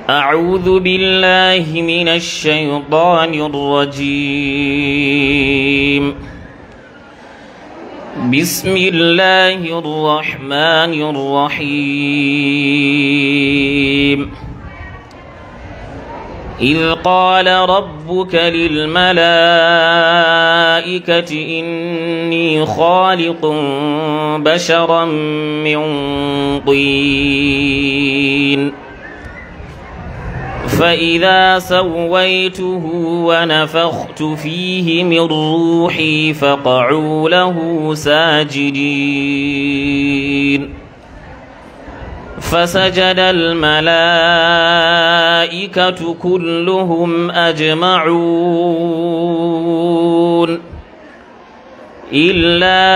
أعوذ بالله من الشيطان الرجيم بسم الله الرحمن الرحيم إذ قال ربك للملائكة إني خالق بشرا من طين فإذا سويته ونفخت فيه من روحي فقعوا له ساجدين فسجد الملائكة كلهم أجمعون إلا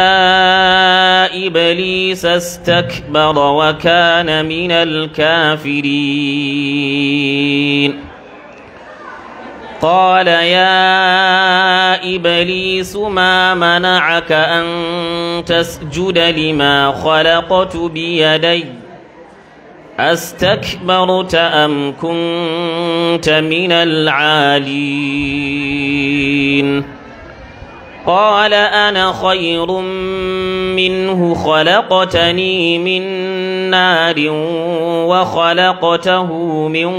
إبليس استكبر وكان من الكافرين قال يا إبليس ما منعك أن تسجد لما خلقت بيدي أستكبرت أم كنت من العالين قال أنا خير منه خلقتني من نار وخلقته من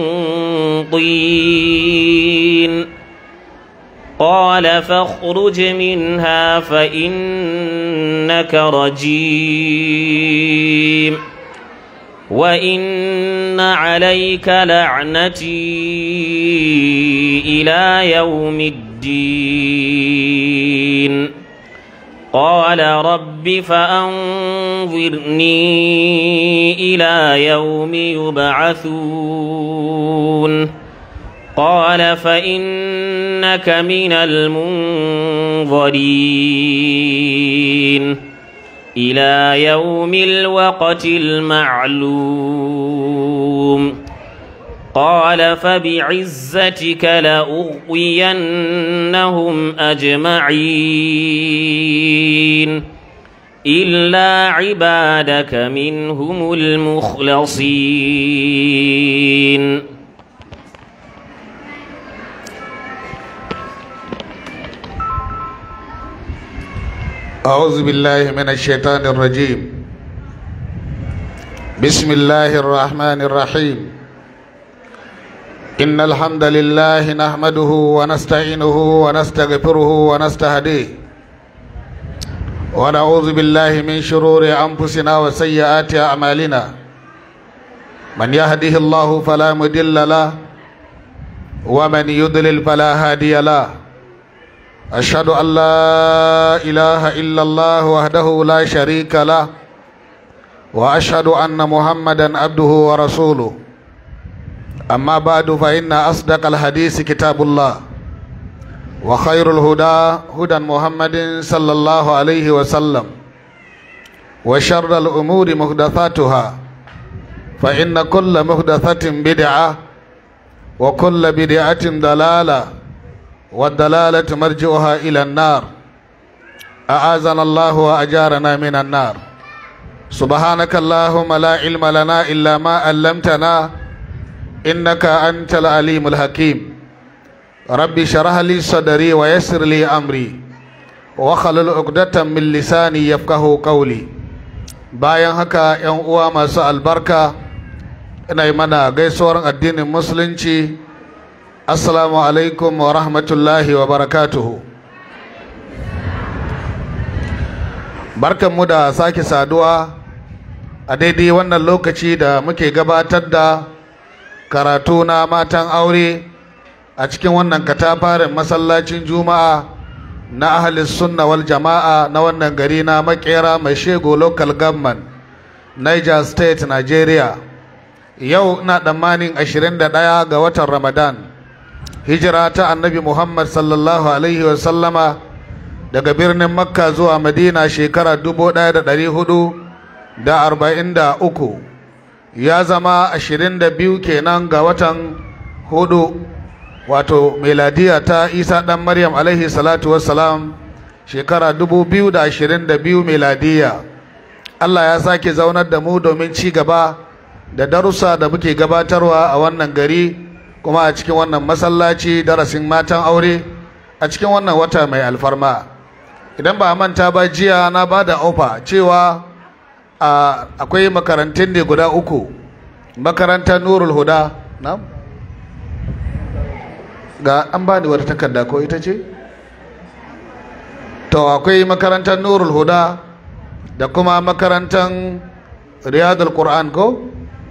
طين قال فاخرج منها فإنك رجيم وإن عليك لعنتي إلى يوم الدين قال رب فأنظرني إلى يوم يبعثون قال فإنك من المنظرين إلى يوم الوقت المعلوم قال فبعزتك لأغوينهم أجمعين إلا عبادك منهم المخلصين أعوذ بالله من الشيطان الرجيم بسم الله الرحمن الرحيم إن الحمد لله نحمده ونستعينه ونستغفره ونستهديه ونعوذ بالله من شرور أنفسنا وسيئات أعمالنا من يهده الله فلا مضل له ومن يضلل فلا هادي له أشهد أن لا إله إلا الله وحده لا شريك له وأشهد أن محمدا عبده ورسوله أما بعد فإن أصدق الحديث كتاب الله وخير الهدى هدى محمد صلى الله عليه وسلم وشر الأمور محدثاتها فإن كل محدثة بدعة وكل بدعة ضلالة والدلالة مرجعها إلى النار أعاذنا الله وأجارنا من النار سبحانك اللهم لا علم لنا إلا ما علمتنا إنك أنت العليم الحكيم ربي شرح لي صدري ويسر لي أمري وخلل عقدة من لساني يفقه قولي bayan haka ‘yan uwa masu albarka ina yi mana gaisuwar addinin musulunci assalamu alaikum wa rahmatullahi wa barakatuhu barkanmu da sake saduwa a daidai wannan lokaci da muke gabatar da karatu na matan aure a cikin wannan katafaren masallacin juma'a na ahalis sunna wal jama'a na wannan gari na makera mai shego local government niger state nigeria yau na tsammanin 21 ga watan ramadan hijira ta annabi muhammad sallallahu alaihi wasallama daga birnin makka zuwa madina shekara 1443 ya zama 22 kenan ga watan hudu wato meladiya ta isa dan maryam alaihi salatu wassalam shekara 2022 meladiya allah ya sake zaunar da mu domin ci gaba da darussa da muke gabatarwa a wannan gari kuma a cikin wannan masallaci darasin matan aure a cikin wannan wata mai alfarma idan ba a manta ba jiya na ba da ofa cewa akwai makarantun ne guda uku makarantar nurul huda na ga an ba ni wata takarda ko ita ce to akwai makarantar nurul huda da kuma makarantar riyadul qur'an ko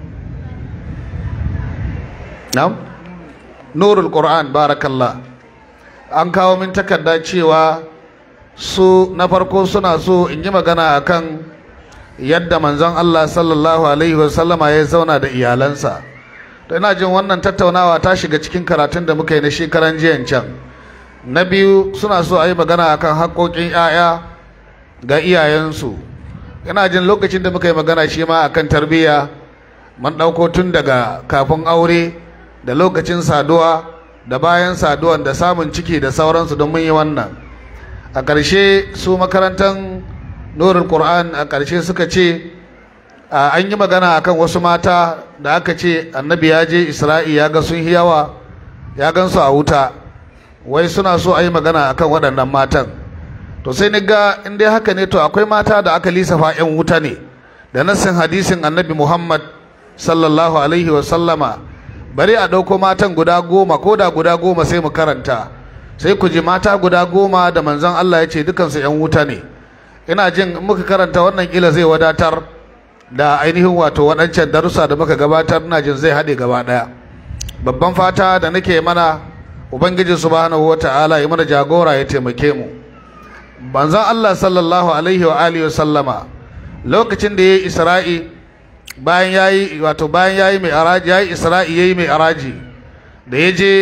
na'am nurul qur'an barakallah an kawo min takarda cewa su na farko suna so in yi magana akan yadda manzon Allah sallallahu alaihi wasallama ya zauna da iyalansa to ina jin wannan tattaunawa ta shiga cikin karatun da muka yi na shekaran jiyan can na biyu suna so a yi magana akan haƙoƙin 'ya'ya ga iyayensu ina jin lokacin da muka yi magana shi ma akan tarbiyya mun ɗauko tun daga kafin aure da lokacin saduwa da bayan saduwan da samun ciki da sauransu don mun yi wannan a ƙarshe su makarantar nurul qur'an a ƙarshe suka ce an yi magana akan wasu mata da aka ce annabi ya je isra'i ya ga sun yawa ya gan su a wuta wai suna so a yi magana akan waɗannan matan to sai ni ga in dai haka ne to akwai mata da aka lissafa 'yan wuta ne da nassin hadisin annabi muhammad sallallahu alaihi wa sallama bari a ɗauko matan guda goma ko da guda goma sai mu karanta sai ku ji mata guda goma da manzon Allah ya ce dukansu 'yan wuta ne ina jin muka karanta wannan kila zai wadatar da ainihin wato waɗancan darussa da muka gabatar ina jin zai haɗe gaba ɗaya babban fata da nake mana ubangiji subhanahu wata'ala ya mana jagora ya taimake mu manzon Allah sallallahu alaihi wa alihi sallama lokacin da yayi Isra'i bayan yayi wato bayan yayi mai araji yayi Isra'i yayi mai araji da ya je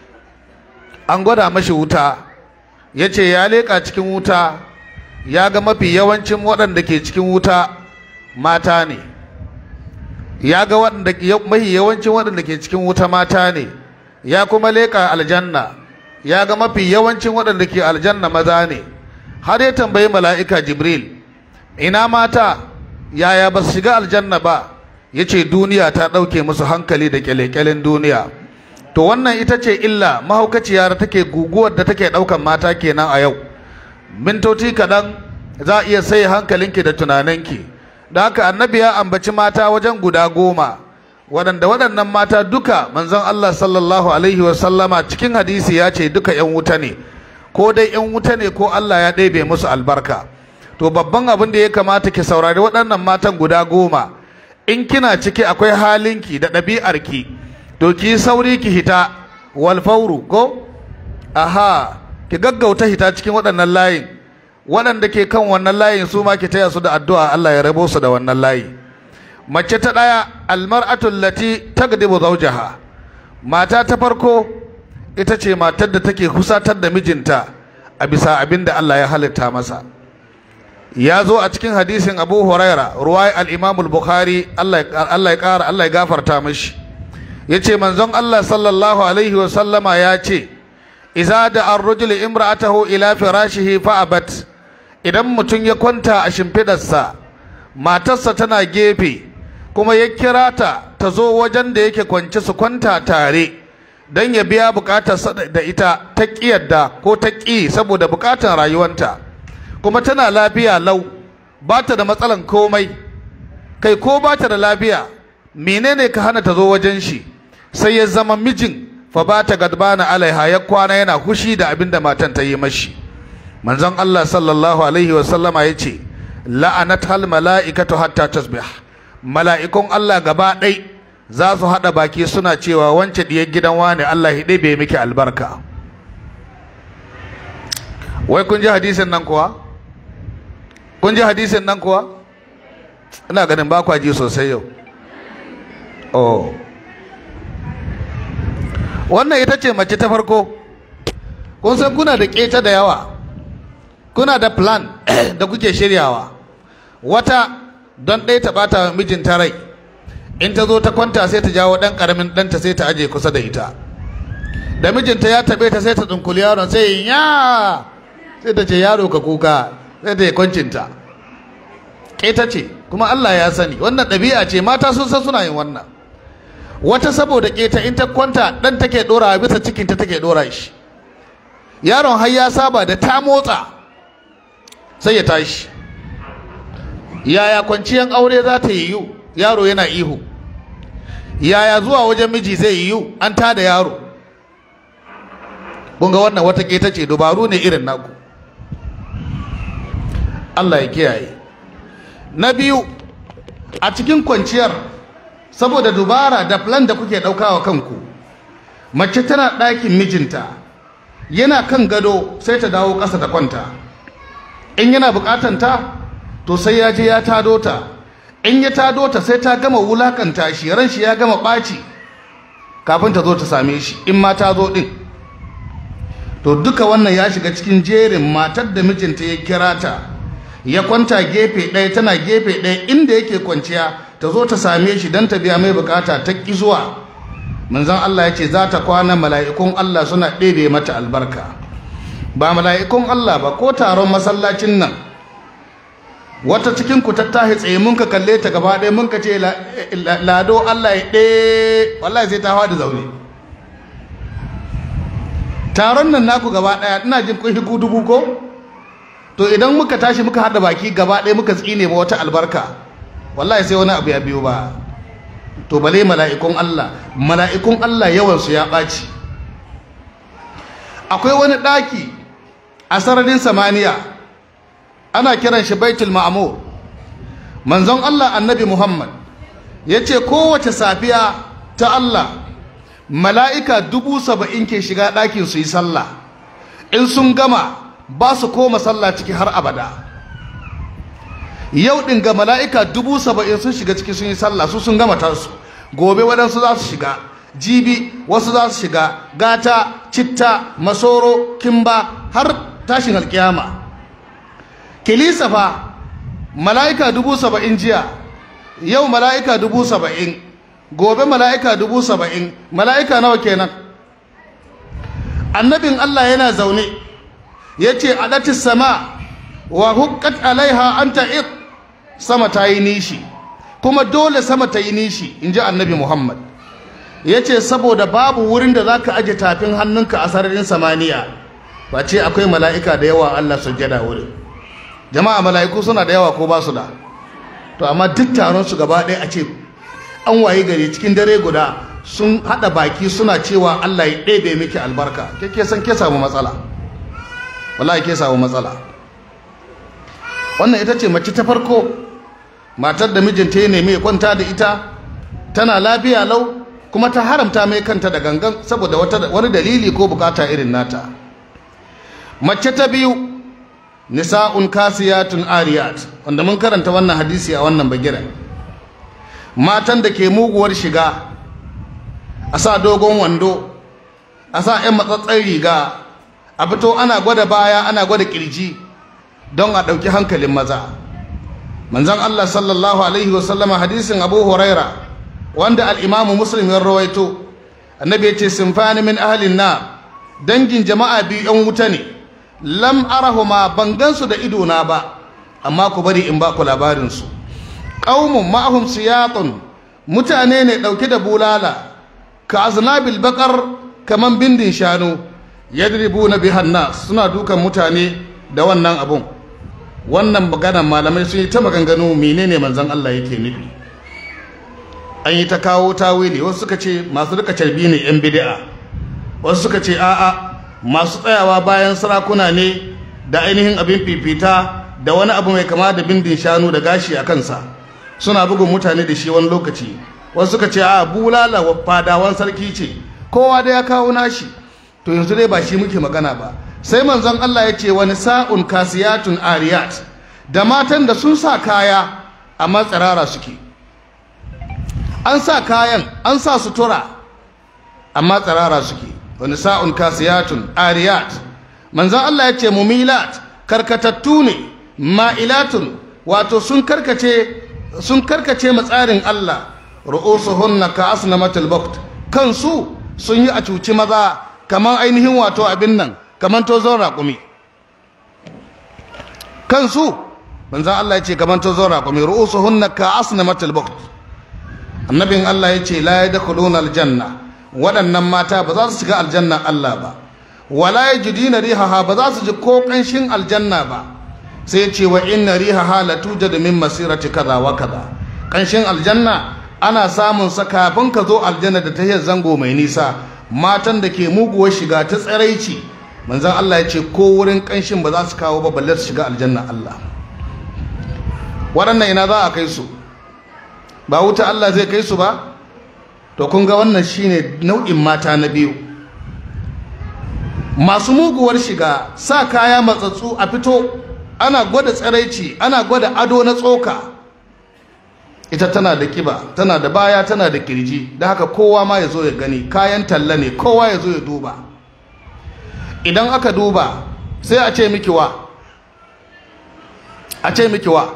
an gwada mashi wuta ya ce ya leƙa cikin wuta ya ga mafi yawancin waɗanda ke cikin wuta mata ne ya ga mafi yawancin waɗanda ke cikin wuta mata ne ya kuma leƙa aljanna ya ga mafi yawancin waɗanda ke aljanna maza ne har ya tambayi mala'ika jibril ina mata yaya ba su shiga aljanna ba ya ce duniya ta ɗauke musu hankali da ƙyale-ƙyalen duniya to wannan ita ce illa mahaukaciya da take guguwar da take ɗaukan mata kenan a yau mintoci kaɗan za a iya sai hankalinki da tunaninki da haka annabi ya ambaci mata wajen guda goma waɗanda waɗannan mata duka manzon Allah sallallahu alaihi wasallama cikin hadisi ya ce duka 'yan wuta ne ko dai 'yan wuta ne ko Allah ya ɗebe musu albarka to babban abin da ya kamata ki saurari waɗannan matan guda goma in kina ciki akwai halinki da ɗabi'arki to ki sauri ki hita wal fauru ko aha ki gaggauta hita cikin waɗannan layin waɗanda ke kan wannan layin su ma ki taya su da addu'a Allah ya rabo su da wannan layi mace ta ɗaya almar'atul lati tagdibu zawjaha mata ta farko ita ce matar da take kusatar da mijinta a bisa abin da Allah ya halitta masa ya zo a cikin hadisin Abu Huraira ruwai al-Imam al-Bukhari Allah ya ƙara Allah ya gafarta mishi yace manzon Allah sallallahu alaihi wa sallama ya ce idza da ar-rajulu imra'atahu ila firashihi fa abat idan mutum ya kwanta a shimfidarsa matarsa tana gefe kuma ya kira ta ta zo wajen da yake kwance su kwanta tare don ya biya bukatarsa da ita ta yadda ko ta ƙi saboda bukatar rayuwanta kuma tana lafiya lau ba ta da matsalan komai kai ko ba ta da lafiya menene ka hana ta zo wajen shi sai ya zama mijin fa ba ta gadbana alaiha ya kwana yana hushi da abin da matan ta yi mashi manzon Allah sallallahu alaihi wa sallama ya ce la'anat hal mala'ikatu hatta tasbih mala'ikun Allah gaba ɗai za su haɗa baki suna cewa wance diyar gidan wani Allah ya ɗebe miki albarka wai kun ji hadisin nan kuwa kun ji hadisin nan kuwa ina ganin ba kwa ji sosai yau oh wannan ita ce mace ta farko kun san kuna da keta da yawa kuna da plan da kuke shiryawa wata don ɗaya ta ɓata mijinta rai in ta zo ta kwanta sai ta jawo ɗan ƙaramin ɗanta sai ta aje kusa da ita da mijinta ya taɓe ta sai ta tsunkuli yaron sai ya sai ta ce yaro ka kuka sai ta yi kwancinta keta ce kuma Allah ya sani wannan ɗabi'a ce mata sun san suna yin wannan wata saboda keta in ta kwanta dan take dora bisa cikin ta take dora shi yaron har ya saba da ta motsa sai ya tashi yaya kwanciyan aure za ta yiwu yaro yana ihu yaya zuwa wajen miji zai yiwu an tada yaro kun ga wannan wata keta ce dubaru ne irin naku Allah ya kiyaye na biyu a cikin kwanciyar saboda dubara da plan da kuke ɗaukawa kanku mace tana ɗakin mijinta yana kan gado sai ta dawo ƙasa ta kwanta in yana buƙatan ta to sai ya je ya tado ta in ya tado ta sai ta gama wulakanta shi ran shi ya gama ɓaci kafin ta zo ta same shi in ma ta zo ɗin to duka wannan ya shiga cikin jerin matar da mijinta ya kira ta ya kwanta gefe ɗaya tana gefe ɗaya inda yake kwanciya ta zo ta same shi don ta biya mai bukata ta ƙi zuwa manzon Allah ya ce za ta kwana mala'ikun Allah suna ɗebe mata albarka ba mala'ikun Allah ba ko taron masallacin nan wata cikin ku tattahi tsaye mun ka kalle ta gaba ɗaya mun ka ce lado Allah ya ɗe wallahi sai ta hawa da zaune taron nan naku gaba ɗaya ina jin kun hiku dubu ko to idan muka tashi muka haɗa baki gaba ɗaya muka tsine ma wata albarka wallahi sai wani abu ya biyo ba to bale mala'ikun Allah mala'ikun Allah yawansu ya ɓaci akwai wani ɗaki a sararin samaniya ana kiran shi baitul ma'amur manzon Allah annabi Muhammad ya ce kowace safiya ta Allah mala'ika dubu saba'in ke shiga ɗakin su yi sallah in sun gama ba su koma sallah ciki har abada yau ɗin ga mala'ika dubu saba'in sun shiga ciki sun yi sallah su sun gama tasu gobe waɗansu za su shiga jibi wasu za su shiga gata citta masoro kimba har tashin alkiyama kilisa fa mala'ika dubu saba'in jiya yau mala'ika dubu saba'in gobe mala'ika dubu saba'in mala'ika nawa kenan annabin allah yana zaune ya ce a sama wa hukkat alaiha an ta'id sama ta yi nishi kuma dole sama ta yi nishi in ji annabi muhammad ya ce saboda babu wurin da za ka aje tafin hannunka a sararin samaniya ba ce akwai mala'ika da yawa allah sujjada wurin jama'a mala'iku suna da yawa ko ba su da to amma duk taron su gaba ɗaya a ce an waye gari cikin dare guda sun haɗa baki suna cewa allah ya ɗebe miki albarka ke ke san ke samu matsala wallahi ke samu matsala wannan ita ce mace ta farko matar da mijinta ya nemi ya kwanta da ita tana lafiya lau kuma ta haramta mai kanta da gangan saboda wani dalili ko bukata irin nata mace ta biyu nisa'un kasiyatun ariyat wanda mun karanta wannan hadisi a wannan bagiren matan da ke muguwar shiga a sa dogon wando a sa 'yan matsatsen riga a fito ana gwada baya ana gwada kirji don a ɗauki hankalin maza manzon Allah sallallahu alaihi wasallama hadisin Abu Huraira wanda al-Imam Muslim ya rawaito annabi ya ce sinfani min ahlin na dangin jama'a biyu yan wuta ne lam arahuma ban gansu da ido na ba amma ku bari in ba ku labarin su qaumun ma'ahum siyatun mutane ne dauke da bulala ka aznabil baqar kaman bindin shanu yadribuna bihan nas suna dukan mutane da wannan abun wannan maganar malamai sun yi ta maganganu menene manzon Allah yake nufi an yi ta kawo tawili wasu suka ce masu rika carbi ne yan bid'a wasu suka ce a'a masu tsayawa bayan sarakuna ne da ainihin abin fifita da wani abu mai kama da bindin shanu da gashi a kansa suna bugun mutane da shi wani lokaci wasu suka ce a bulala wa fadawan sarki ce kowa da ya kawo nashi to yanzu dai ba shi muke magana ba sai manzon Allah ya ce wani sa'un kasiyatun ariyat da matan da sun sa kaya amma tsirara suke an sa kayan an sa sutura amma tsirara suke wani sa'un kasiyatun ariyat manzon Allah ya ce mumilat karkatattu ne ma'ilatun wato sun karkace sun karkace matsarin Allah ru'usuhunna ka asnamatul bukt kansu sun yi a cuci maza kamar ainihin wato abin nan kamar tozon raƙumi kansu manzon Allah ya ce gaban ta zo raƙumi ru'usuhunna ka asnamatil bukht annabin Allah ya ce la yadkhuluna aljanna waɗannan mata ba za su shiga aljanna Allah ba wala yajidina rihaha ba za su ji ko ƙanshin aljanna ba sai ya ce wa inna rihaha la tujadu min masirati kaza wa kaza ƙanshin aljanna ana samun sa kafin ka zo aljanna da tahiyar zango mai nisa matan da ke muguwar shiga ta tsaraici manzon Allah ya ce ko wurin ƙanshin ba za su kawo ba balle su shiga aljanna Allah waɗannan ina za a kai su ba wuta Allah zai kai su ba to kun ga wannan shine nau'in mata na biyu masu muguwar shiga sa kaya matsatsu a fito ana gwada tsaraici ana gwada ado na tsoka ita tana da kiba tana da baya tana da kirji da haka kowa ma ya zo ya gani kayan talla ne kowa ya zo ya duba idan aka duba sai a ce miki wa a ce miki wa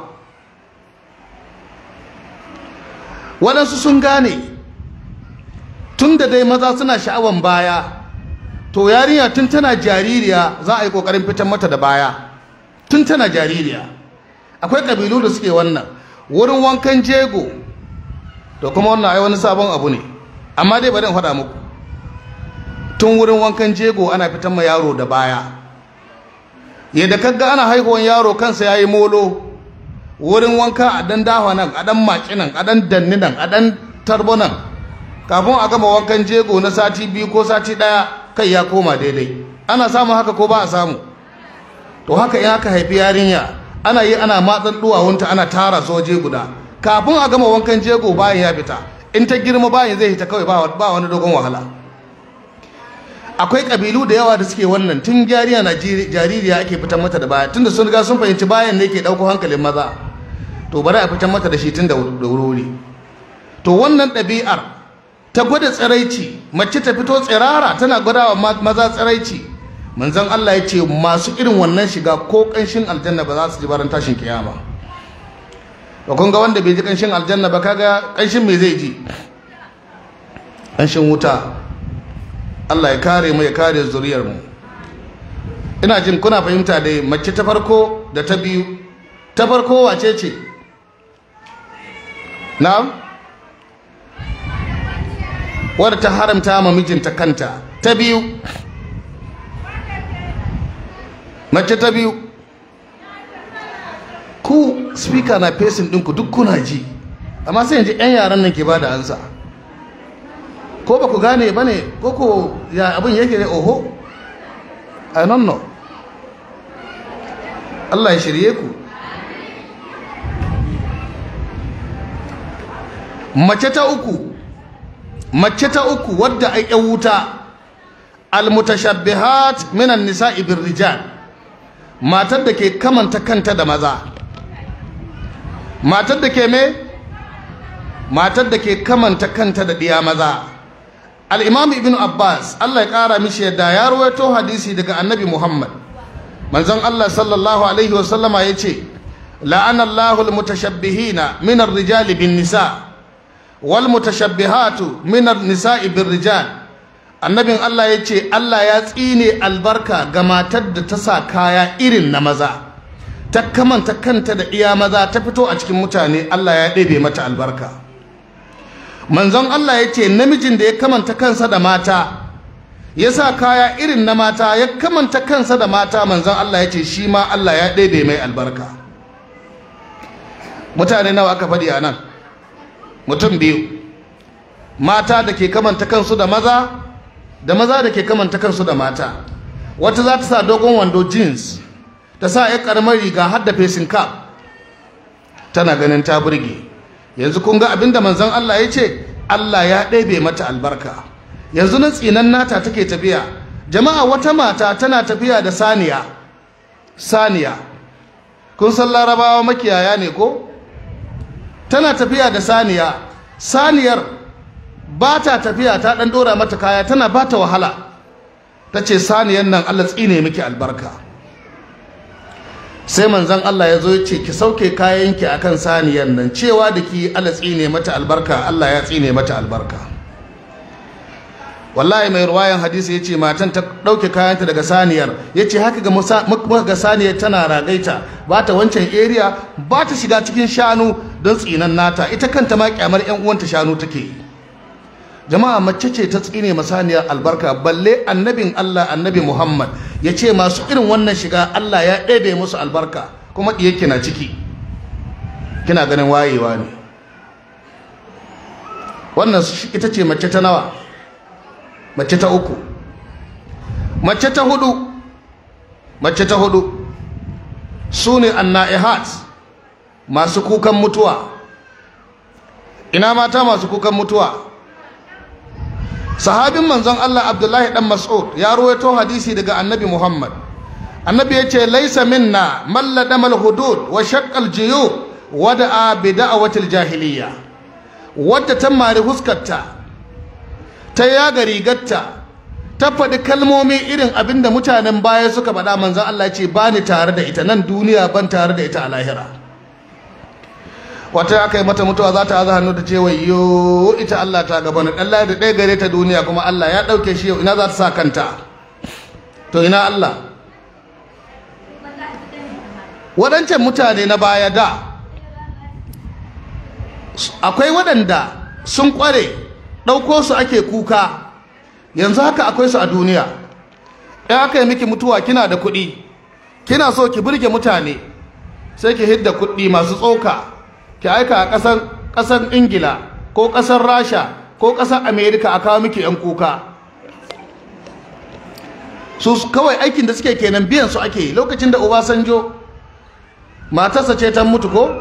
waɗansu sun gane tun da dai maza suna sha'awan baya to yarinya tun tana jaririya za a yi ƙoƙarin fitar mata da baya tun tana jaririya akwai ƙabilu da suke wannan wurin wankan jego to kuma wannan ai wani sabon abu ne amma dai bari in faɗa muku tun wurin wankan jego ana fitar ma yaro da baya yadda kaga ana haihuwan yaro kansa yayi molo wurin wanka a dan dawa nan a dan maki nan a dan danni nan a dan tarbo nan kafin a gama wankan jego na sati biyu ko sati daya kai ya koma daidai ana samun haka ko ba a samu to haka in aka haifi yarinya ana yi ana matsan duwawunta ana tara soje guda kafin a gama wankan jego bayan ya fita in ta girma bayan zai fita kawai ba wani dogon wahala akwai kabilu da yawa da suke wannan tun jariya na jaririya ake fitan mata da baya tunda sun riga sun fahimci bayan ne ke ɗauko hankalin maza to bari a fitan mata da shi tun da wuri to wannan ɗabi'ar ta gwada tsiraici mace ta fito tsirara tana gwadawa maza tsiraici manzon Allah ya ce masu irin wannan shiga ko ƙanshin aljanna ba za su ji baran tashin kiyama to kun ga wanda bai ji ƙanshin aljanna ba kaga ƙanshin me zai ji ƙanshin wuta Allah ya kare mu ya kare zuriyar mu ina jin kuna fahimta dai mace ta farko da ta biyu ta farko wace ce na'am wadda ta haramta ma mijinta kanta ta biyu mace ta biyu ku speaker na fesin ɗinku duk kuna ji amma sai yanzu 'yan yaran nan ke ba da ansa ko ba ku gane ba ne ko ko ya abin yake ne oho i don't know Allah ya shirye ku mace ta uku mace ta uku wadda ai yan wuta almutashabbihat minan nisa'i birrijal matar da ke kamanta kanta da maza matar da ke me matar da ke kamanta kanta da diya maza al-imam ibn abbas Allah ya kara mishi yadda ya rawaito hadisi daga annabi muhammad manzon Allah sallallahu alaihi wasallama yace la'ana Allahu al-mutashabbihina min ar-rijali bin nisa' walmutashabbihatu minar nisa'i birrijal annabin Allah ya ce Allah ya tsine albarka ga matar da ta sa kaya irin na maza ta kamanta kanta da iya maza ta fito a cikin mutane Allah ya ɗebe mata albarka manzon Allah ya ce namijin da ya kamanta kansa da mata ya sa kaya irin na mata ya kamanta kansa da mata manzon Allah ya ce shi ma Allah ya ɗebe mai albarka mutane nawa aka faɗi a nan mutum biyu mata da ke kamanta kansu da maza da maza da ke kamanta kansu da mata wata za ta sa dogon wando jeans ta sa ya karamar riga har da facing cap tana ganin ta burge yanzu kun ga abinda manzon Allah ya ce Allah ya ɗebe mata albarka yanzu na tsinan nata take tafiya jama'a wata mata tana tafiya da saniya saniya kun san larabawa makiyaya ne ko tana tafiya da saniya saniyar ba ta tafiya ta ɗan ɗora mata kaya tana ba ta wahala ta ce saniyar nan allah tsine miki albarka sai manzan allah ya zo ya ce ki sauke kayanki a kan saniyar nan cewa da ki allah tsine mata albarka allah ya tsine mata albarka wallahi mai ruwayan hadisi ya ce matan ta ɗauke kayanta daga saniyar ya ce haka ga saniyar tana ragaita ba ta wancan area ba ta shiga cikin shanu don tsinan nata ita kanta ma kyamar yan uwanta shanu take yi jama'a mace ce ta tsine masaniyar albarka balle annabin Allah annabi Muhammad ya ce masu irin wannan shiga Allah ya ɗebe musu albarka kuma ɗiye kina ciki kina ganin wayewa ne wannan ita ce mace ta nawa mace ta uku mace ta hudu mace ta hudu su ne anna'ihat masu kukan mutuwa ina mata masu kukan mutuwa sahabin manzon Allah Abdullahi dan Mas'ud ya ruwaito hadisi daga Annabi Muhammad Annabi yace laisa minna man ladama hudud wa shaqqa al-juyub wa da'a bi da'wati al-jahiliyya wadda ta mari huskarta ta yaga rigarta ta faɗi kalmomi irin abinda mutanen baya suka faɗa manzon Allah ce ba ni tare da ita nan duniya ban tare da ita a lahira wata aka yi mata mutuwa za ta haza hannu da ce wayo ita Allah ta gaba na ɗan da ɗaya gare ta duniya kuma Allah ya ɗauke shi yau ina za ta sa kanta to ina Allah waɗancan mutane na baya da akwai waɗanda sun ƙware ɗauko su ake kuka yanzu haka akwai su a duniya in aka yi miki mutuwa kina da kuɗi kina so ki burge mutane sai ki hidda kuɗi masu tsoka ki aika a ƙasar ƙasar ingila ko ƙasar rasha ko ƙasar amerika a kawo miki 'yan kuka su kawai aikin da suke kenan biyan su ake lokacin da obasanjo matarsa ce ta mutu ko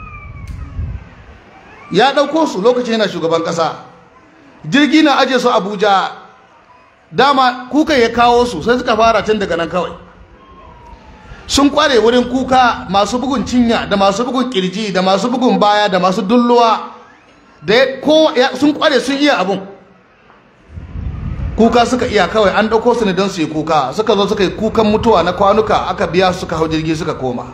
ya ɗauko su lokacin yana shugaban ƙasa jirgi na aje su abuja dama kuka ya kawo su sai suka fara tun daga nan kawai sun kware wurin kuka masu bugun cinya da masu bugun kirji da masu bugun baya da masu dulluwa da ko sun kware sun iya abun kuka suka iya kawai an ɗauko su ne don su yi kuka suka zo suka yi kukan mutuwa na kwanuka aka biya suka hau jirgi suka koma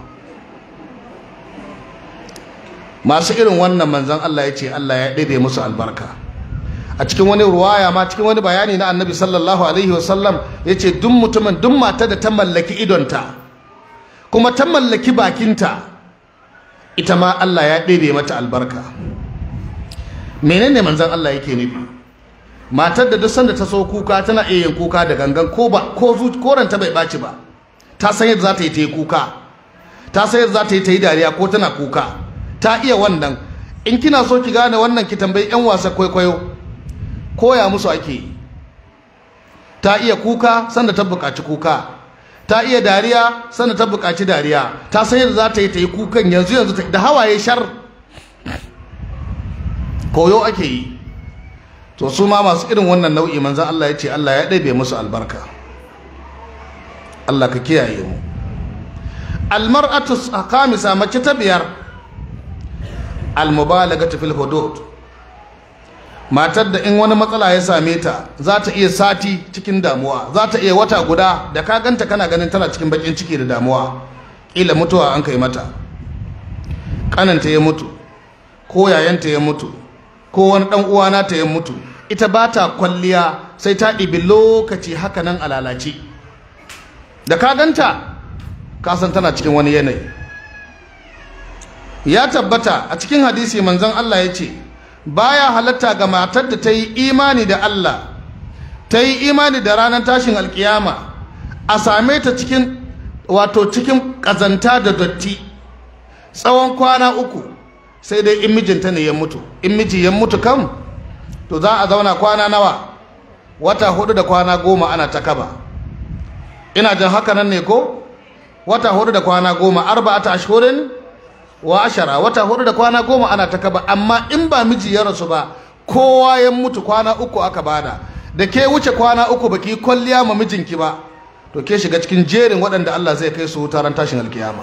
masu irin wannan manzan Allah ya ce Allah ya ɗebe musu albarka a cikin wani ruwaya ma cikin wani bayani na annabi sallallahu alaihi wasallam ya ce duk mutumin duk mata da ta mallaki idonta kuma ta mallaki bakinta ita ma Allah ya ɗebe mata albarka menene manzan Allah yake nufi matar da duk sanda ta so kuka tana iya yin kuka da gangan ko ba ko koranta bai ɓaci ba ta san yadda za ta yi ta yi kuka ta san yadda za ta yi ta yi dariya ko tana kuka ta iya wannan in kina so ki gane wannan ki tambayi yan wasa kwaikwayo koya musu ake yi ta iya kuka sanda ta buƙaci kuka ta iya dariya sanda ta buƙaci dariya ta san yadda za ta yi ta yi kukan yanzu yanzu da hawaye shar koyo ake yi to su ma masu irin wannan nau'i manzan Allah ya ce Allah ya ɗabe musu albarka Allah ka kiyaye mu almar'atu khamisa mace ta biyar almubalagatu fil hudud matar da in wani matsala ya same ta za ta iya sati cikin damuwa za ta iya wata guda da ka ganta kana ganin tana cikin bakin ciki da damuwa kila mutuwa an kai mata kananta ya mutu ko yayanta ya mutu ko wani dan uwana ta ya mutu ita ba ta kwalliya sai ta ɗibi lokaci haka nan a lalace da ka ganta ka san tana cikin wani yanayi ya tabbata a cikin hadisi manzon Allah ya ce baya halatta ga matar da ta yi imani da Allah ta yi imani da ranar tashin alkiyama a same ta cikin wato cikin ƙazanta da dotti tsawon kwana uku sai dai in mijinta ne ya mutu in miji ya mutu kam to za a zauna kwana nawa wata hudu da kwana goma ana ta kaba ina jin haka nan ne ko wata hudu da kwana goma arba'ata ashhurin wa ashara wata hudu da kwana goma ana ta kaba amma in ba miji ya rasu ba kowa ya mutu kwana uku aka bada da ke wuce kwana uku baki kwalliya ma mijinki ba to ke shiga cikin jerin waɗanda Allah zai kai su taron tashin alkiyama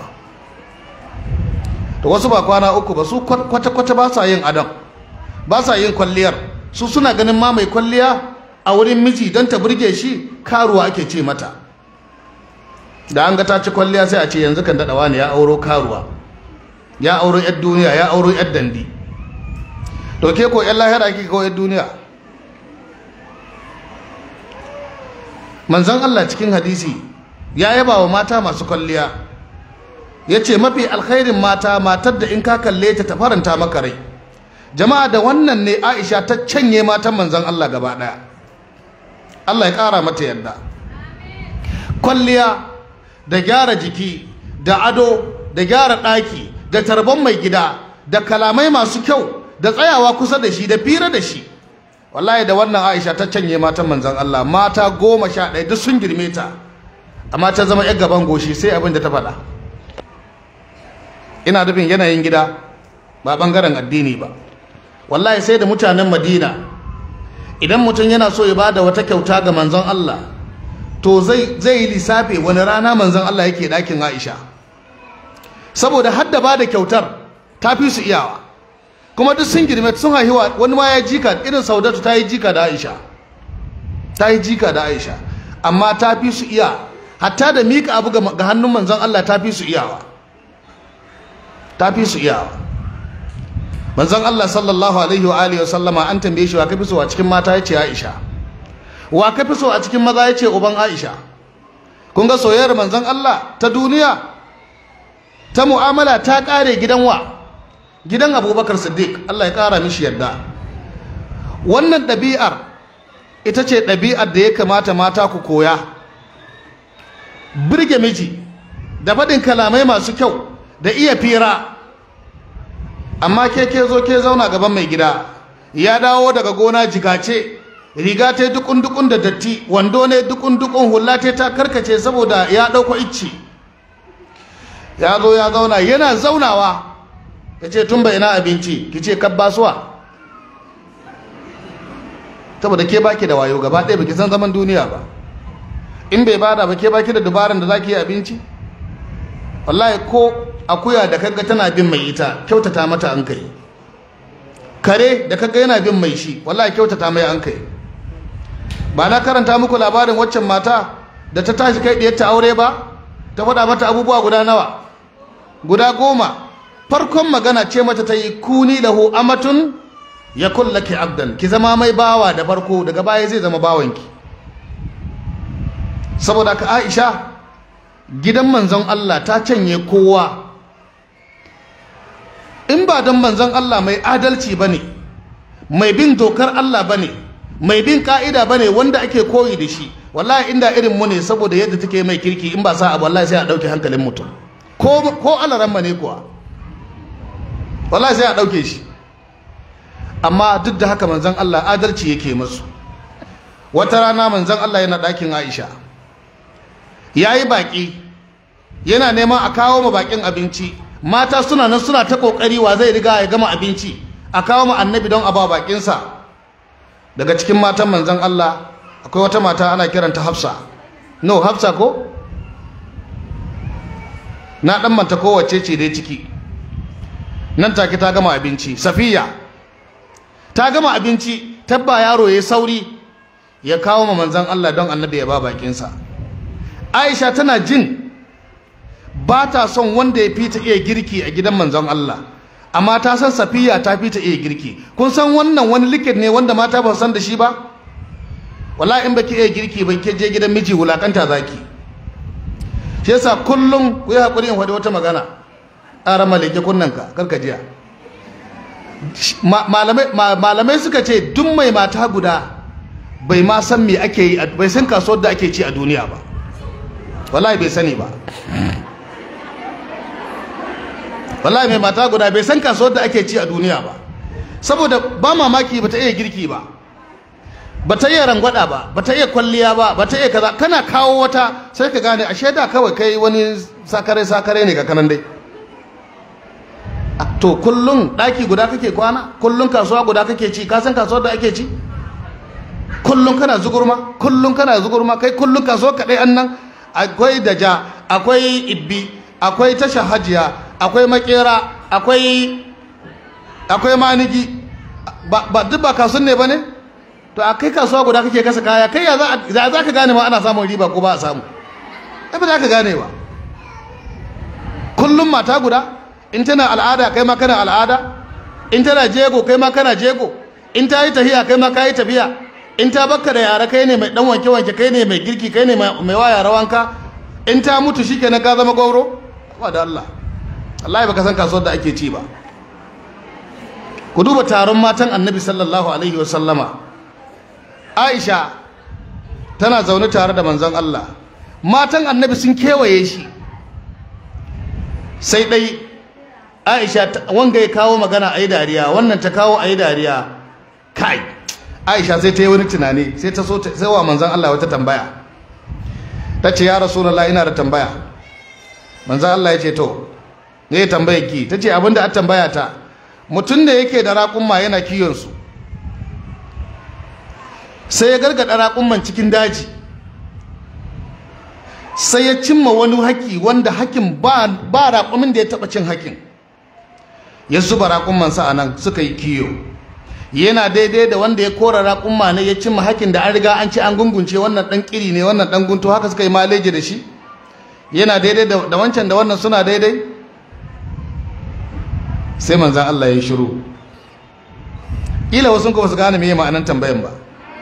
to wasu ba kwana uku ba su kwata-kwata ba sa yin adam ba sa yin kwalliyar su suna ganin ma mai kwalliya a wurin miji don ta burge shi karuwa ake ce mata da an ga ta ci kwalliya sai a ce yanzu kan daɗawa ne ya auro karuwa ya auro yar duniya ya auro yar dandi to ke ko yan lahira kike ko yar duniya manzon Allah cikin hadisi ya yaba wa mata masu kwalliya ya ce mafi alkhairin mata matar da in ka kalle ta ta faranta maka rai jama'a da wannan ne aisha ta canye matan manzon allah gaba ɗaya allah ya ƙara mata yadda kwalliya da gyara jiki da ado da gyara ɗaki da tarban mai gida da kalamai masu kyau da tsayawa kusa da shi da fira da shi wallahi da wannan aisha ta canye matan manzon allah mata goma sha ɗaya duk sun girme ta amma ta zama yar gaban goshi sai abin da ta faɗa ina nufin yanayin gida ba ɓangaren addini ba wallahi sai da mutanen madina idan mutum yana so ya bada wata kyauta ga manzon Allah to zai zai yi lissafi wani rana manzon Allah yake ɗakin Aisha saboda hadda ba da kyautar ta fi su iyawa kuma duk sun girme sun haihuwa wani ma ya jika irin saudatu ta yi jika da Aisha ta yi jika da Aisha amma ta fi su iya hatta da mika abu ga hannun manzon Allah ta fi su iyawa ta fi su iyawa manzon Allah sallallahu alaihi wa alihi wa sallama an tambaye shi wa kafi so a cikin mata yace Aisha wa kafi so a cikin maza yace uban Aisha kun ga soyayyar manzon Allah ta duniya ta mu'amala ta kare gidan wa gidan Abubakar Siddiq Allah ya kara mishi yadda wannan ɗabi'ar ita ce ɗabi'ar da ya kamata mata ku koya birge miji da faɗin kalamai masu kyau da iya fira amma ke ke zo ke zauna gaban mai gida ya dawo daga gona jigace riga ta dukun dukun da datti wando ne dukun dukun hula ta ta karkace saboda ya dauko icci ya zo ya zauna yana zaunawa ya ce tun bai ina abinci ki ce kabbasuwa saboda ke baki da wayo gaba ɗaya baki san zaman duniya ba in bai bada ba ke baki da dubaran da zaki yi abinci wallahi ko akuya da kaga tana bin mai ita kyautata mata an kai kare da kaga yana bin mai shi wallahi kyautata mai an kai ba na karanta muku labarin waccan mata da ta tashi kai diyarta aure ba ta faɗa mata abubuwa guda nawa guda goma farkon magana ce mata ta yi kuni lahu amatun ya kullaki abdan ki zama mai bawa da farko daga baya zai zama bawanki saboda ka aisha gidan manzon Allah ta canye kowa in ba don manzon Allah mai adalci ba ne mai bin dokar Allah ba ne mai bin ka'ida ba ne wanda ake koyi da shi wallahi inda irin mu ne saboda yadda take mai kirki in ba sa abu wallahi sai a ɗauke hankalin mutum ko ko alaramma ne kuwa wallahi sai a ɗauke shi amma duk da haka manzon Allah adalci yake musu wata rana manzon Allah yana ɗakin Aisha yayi baki yana neman a kawo ma bakin abinci mata suna nan suna ta kokari wa zai riga ya gama abinci a kawo ma annabi don a ba bakinsa daga cikin matan manzon Allah akwai wata mata ana kiranta Hafsa no Hafsa ko na dan manta kowace ce dai ciki nan take ta gama abinci Safiya ta gama abinci tabba yaro ya sauri ya kawo ma manzon Allah don annabi ya ba bakinsa Aisha tana jin ba ta son wanda ya fita iya girki a gidan manzon Allah amma ta san safiya ta fita iya girki kun san wannan wani likit ne wanda mata ba san da shi ba wallahi in baki iya girki ban ke je gidan miji wulakanta zaki shi yasa kullum ku yi hakuri in faɗi wata magana ƙara malike kunnanka karka jiya malamai suka ce duk mai mata guda bai ma san me ake yi bai san kasuwar da ake ci a duniya ba wallahi bai sani ba wallahi mai mata guda bai san kasuwar da ake ci a duniya ba saboda ba mamaki bata iya girki ba bata iya rangwada ba bata iya kwalliya ba bata iya kaza kana kawo wata sai ka gane ashe da kawai kai wani sakare sakare ne ka kanan dai to kullun daki guda kake kwana kullun kasuwa guda kake ci ka san kasuwar da ake ci kullun kana zugurma kullun kana zugurma kai kullun kasuwa kadai annan akwai daja akwai ibbi akwai tasha hajiya akwai makera akwai akwai manigi ba duk ba kasun ne ba ne to a kai kasuwa guda kake kasa kaya kai ya za ka gane ma ana samun riba ko ba a samu ai ba za ka gane ba kullum mata guda in tana al'ada kai ma kana al'ada in tana jego kai ma kana jego in ta yi tafiya kai ma ka yi tafiya in ta bakka da yara kai ne mai dan wanke wanke kai ne mai girki kai ne mai waya rawanka in ta mutu shikenan ka zama gauro ba da Allah wallahi baka san kasuwar da ake ci ba ku duba taron matan annabi sallallahu alaihi wasallama aisha tana zaune tare da manzon Allah matan annabi sun kewaye shi sai dai aisha wanga ya kawo magana a yi dariya wannan ta kawo a yi dariya kai aisha sai ta yi wani tunani sai ta so sai wa manzon Allah wata tambaya ta ce ya rasulullah ina da tambaya manzon Allah ya ce to ne ya tambaye ki ta ce abinda a tambaya ta mutum da yake da raƙumma yana kiyonsu sai ya gargada raƙumman cikin daji sai ya cimma wani haƙi wanda haƙin ba raƙumin da ya taɓa cin haƙin ya zuba raƙummansa a nan suka yi kiyo yana daidai da wanda ya kora raƙumma ne ya cimma haƙin da an riga an ci an gungunce wannan ɗan ƙiri ne wannan ɗan gunto haka suka yi maleji da shi yana daidai da wancan da wannan suna daidai sai manzan Allah ya shiru ila wasu kuma su gane meye ma'anan tambayan ba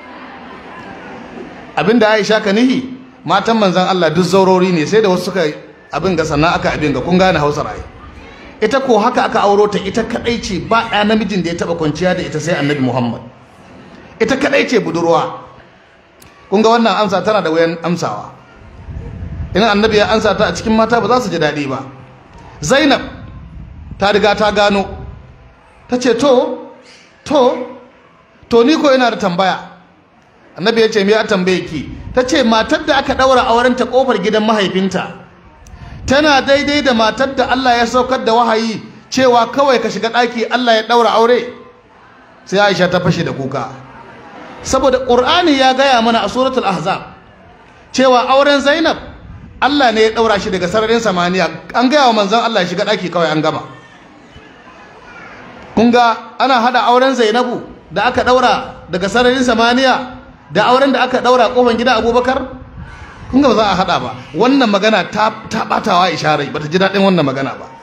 abinda Aisha ka nihi matan manzan Allah duk zaurori ne sai da wasu suka abin ga sannan aka abin ga kun gane Hausa rai ita ko haka aka auro ta ita kadai ce ba ɗa namijin da ya taba kwanciya da ita sai Annabi Muhammad ita kadai ce budurwa kun ga wannan amsa tana da wayan amsawa in Annabi ya amsa ta a cikin mata ba za su ji daɗi ba Zainab ta riga ta gano ta ce to to to ni ko yana da tambaya annabi ya ce me ya tambaye ki ta ce matar da aka ɗaura auren ta ƙofar gidan mahaifinta tana daidai da matar da Allah ya saukar da wahayi cewa kawai ka shiga ɗaki Allah ya ɗaura aure sai Aisha ta fashe da kuka saboda Qur'ani ya gaya mana a suratul ahzab cewa auren Zainab Allah ne ya ɗaura shi daga sararin samaniya an gaya wa manzon Allah ya shiga ɗaki kawai an gama kun ga ana hada auren zainabu da aka daura daga sararin samaniya da auren da aka daura kofan gida abubakar kun ga ba za a hada ba wannan magana ta ta batawa isharai bata ji daɗin wannan magana ba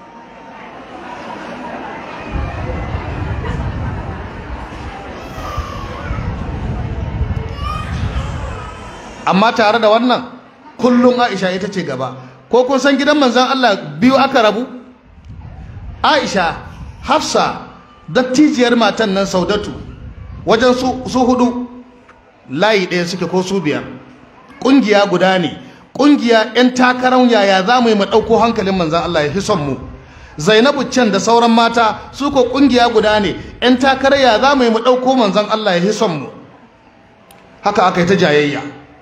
amma tare da wannan kullum aisha ita ce gaba ko kun san gidan manzon Allah biyu aka rabu aisha hafsa dattijiyar matan nan saudatu wajen su hudu layi ɗaya suke ko su biyar ƙungiya guda ne ƙungiya 'yan takarar yaya za mu yi mu ɗauko hankalin manzan Allah ya fi son mu zainabu can da sauran mata su ko ƙungiya guda ne 'yan takarar ya za mu yi mu ɗauko manzan Allah ya fi son mu haka aka yi ta jayayya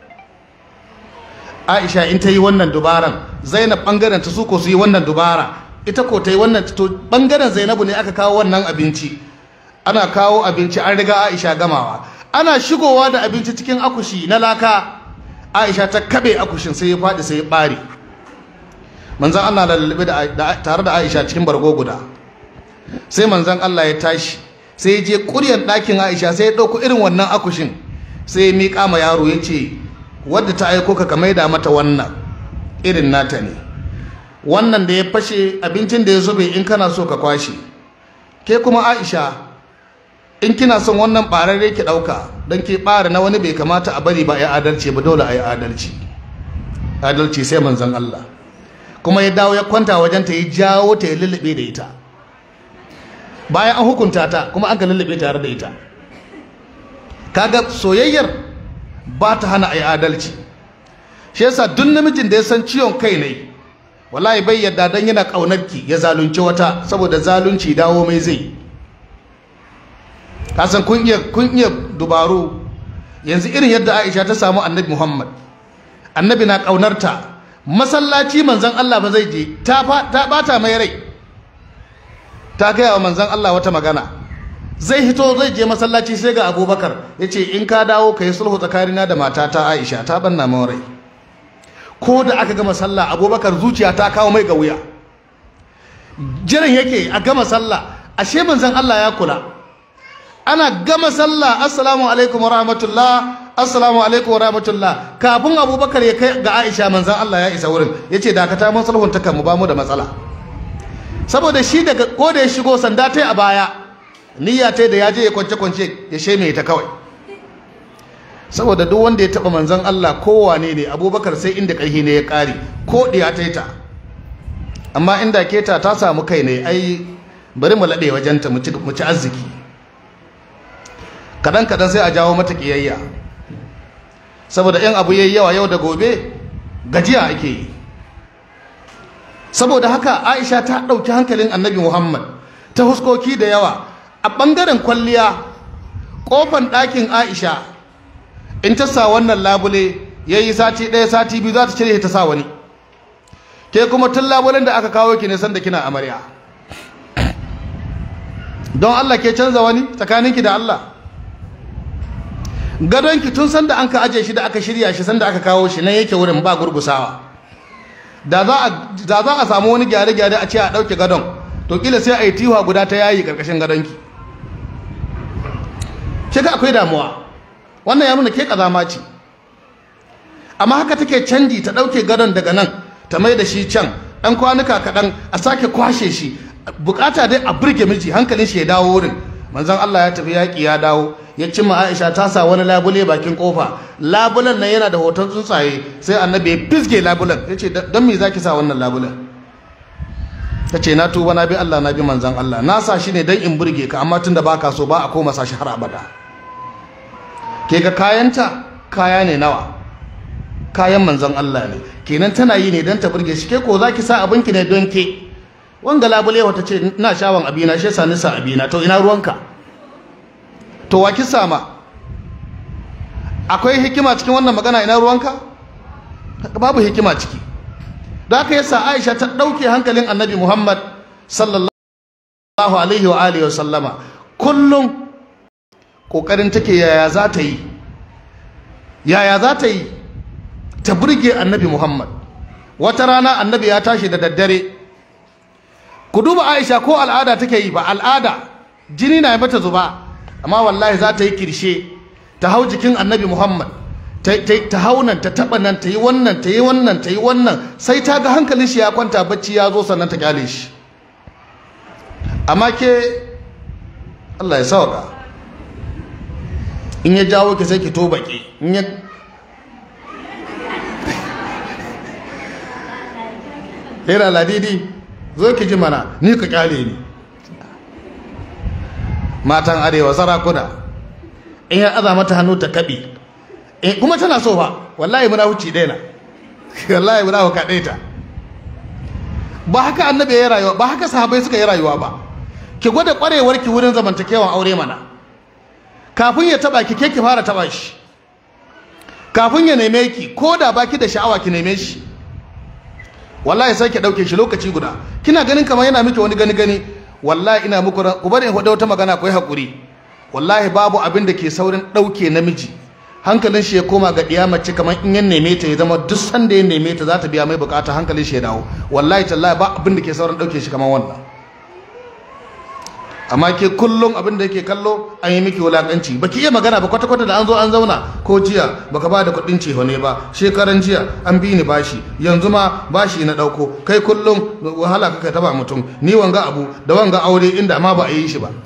aisha in ta yi wannan dubaran zainab ɓangaren ta su ko su yi wannan dubara ita ko ta yi wannan to bangaren zainabu ne aka kawo wannan abinci ana kawo abinci an riga aisha gamawa ana shigowa da abinci cikin akushi na laka aisha ta kabe akushin sai ya faɗi sai ya ɓare manzan allah da lalube tare da aisha cikin bargo guda sai manzan allah ya tashi sai ya je ƙuryar ɗakin aisha sai ya ɗauko irin wannan akushin sai ya miƙa ma yaro ya ce wadda ta aiko ka ka maida mata wannan irin nata ne wannan da ya fashe abincin da ya zube in kana so ka kwashe ke kuma aisha in kina son wannan ɓararre ki ɗauka don ke ɓara na wani bai kamata a bari ba ya adalci ba dole a yi adalci adalci sai manzon Allah kuma ya dawo ya kwanta wajen ta ya jawo ta ya lullube da ita bayan an hukunta ta kuma an ka lullube tare da ita kaga soyayyar ba ta hana a yi adalci shi yasa duk namijin da ya san ciwon kai ne wallahi bai yadda dan yana ƙaunarki ya zalunci wata saboda zalunci dawo mai zai kasan kun iya kun iya dubaru yanzu irin yadda Aisha ta samu Annabi Muhammad Annabi na ƙaunarta masallaci manzon Allah ba zai je ta ta bata mai rai ta gaya wa manzon Allah wata magana zai hito zai je masallaci sai ga Abubakar yace in ka dawo kai sulhu tsakanina da matata Aisha ta banna min rai ko da aka gama sallah abubakar zuciya ta kawo mai ga wuya jiran yake a gama sallah ashe manzon Allah ya kula ana gama sallah assalamu alaikum wa rahmatullah assalamu alaikum wa rahmatullah kafin abubakar ya kai ga aisha manzon Allah ya isa wurin ya ce dakata mun sulhun ta mu ba mu da matsala saboda shi daga ko da ya shigo sanda ta a baya niyya ta da ya je ya kwance kwance ya sheme ta kawai saboda duk wanda ya taba manzon Allah kowane ne abubakar sai inda ƙarfi ne ya ƙare ko ɗiya ta ta amma inda keta ta samu kai ne ai bari mu laɗe wajenta mu ci arziki kaɗan kaɗan sai a jawo mata ƙiyayya saboda in abu yayi yawa yau da gobe gajiya ake yi saboda haka aisha ta ɗauki hankalin annabi muhammad ta huskoki da yawa a ɓangaren kwalliya ƙofan ɗakin aisha in ta sa wannan labule ya yi sati ɗaya sati biyu za ta cire ta sa wani ke kuma tun labulen da aka kawo ki ne sanda kina amarya don allah ke canza wani tsakaninki da allah gadonki tun sanda an ka aje shi da aka shirya shi sanda aka kawo shi nan yake wurin ba gurgusawa da za a samu wani gyare-gyare a ce a ɗauke gadon to kila sai a yi tiwa guda ta yayi ƙarƙashin gadonki shi ga akwai damuwa wannan ya nuna ke ƙazama ce amma haka take canji ta ɗauke gadon daga nan ta mai da shi can ɗan kwanuka kaɗan a sake kwashe shi bukata dai a burge miji hankalin shi ya dawo wurin manzon Allah ya tafi yaƙi ya dawo ya cimma Aisha ta sa wani labule bakin kofa labulen nan yana da hoton tsuntsaye sai annabi ya fisge labulen ya ce don me zaki sa wannan labulen ta ce na tuba na bi Allah na bi manzon Allah na sa shi ne don in burge ka amma tunda baka so ba a koma sa shi har abada ke ga kayanta kaya ne nawa kayan manzon Allah ne kenan tana yi ne don ta burge shi ke ko zaki sa abinki ne don ke wanga labule wata ce na shawon abina shi yasa nisa abina to ina ruwanka to wa kisa ma akwai hikima cikin wannan magana ina ruwanka babu hikima ciki da aka yasa Aisha ta dauke hankalin Annabi Muhammad sallallahu alaihi wa alihi wa sallama kullum kokarin take yaya za ta yi yaya za ta yi ta burge Annabi Muhammad wata rana Annabi ya tashi da daddare ku duba Aisha ko al'ada take yi ba al'ada jini na mata zuba amma wallahi za ta yi kirshe ta hau jikin annabi muhammad ta hau nan ta taɓa nan ta yi wannan ta yi wannan ta yi wannan sai ta ga hankalin shi ya kwanta bacci ya zo sannan ta kyale shi amma ke allah ya sauka in ya jawo ki sai ki to baki in ya yana ladidi zo ki ji mana ni ka kyale ni matan arewa sarakuna in ya aza mata hannu ta kaɓi kuma tana so fa wallahi muna huci daina wallahi muna huka ta ba haka annabi ya rayuwa ba haka sahabai suka yi rayuwa ba ki gwada kwarewar ki wurin zamantakewan aure mana kafin ya taba ki ke ki fara taba shi kafin ya neme ki ko da baki da sha'awa ki neme shi wallahi sai ki dauke shi lokaci guda kina ganin kamar yana miki wani gani gani wallahi ina muku ku bari in faɗa wata magana ku yi haƙuri wallahi babu abin da ke saurin ɗauke namiji hankalin shi ya koma ga ɗiya mace kamar in ya neme ta ya zama duk sanda ya neme ta za ta biya mai bukata hankalin shi ya dawo wallahi tallahi ba abin da ke saurin ɗauke shi kamar wannan amma ke kullum abin da yake kallo an yi miki wulakanci baki iya magana ba kwata kwata da an zo an zauna ko jiya baka ba da kuɗin ceho ne ba shekaran jiya an bi ni bashi yanzu ma bashi na ɗauko kai kullum wahala kaka taba mutum ni wanga abu da wanga aure inda ma ba a yi shi ba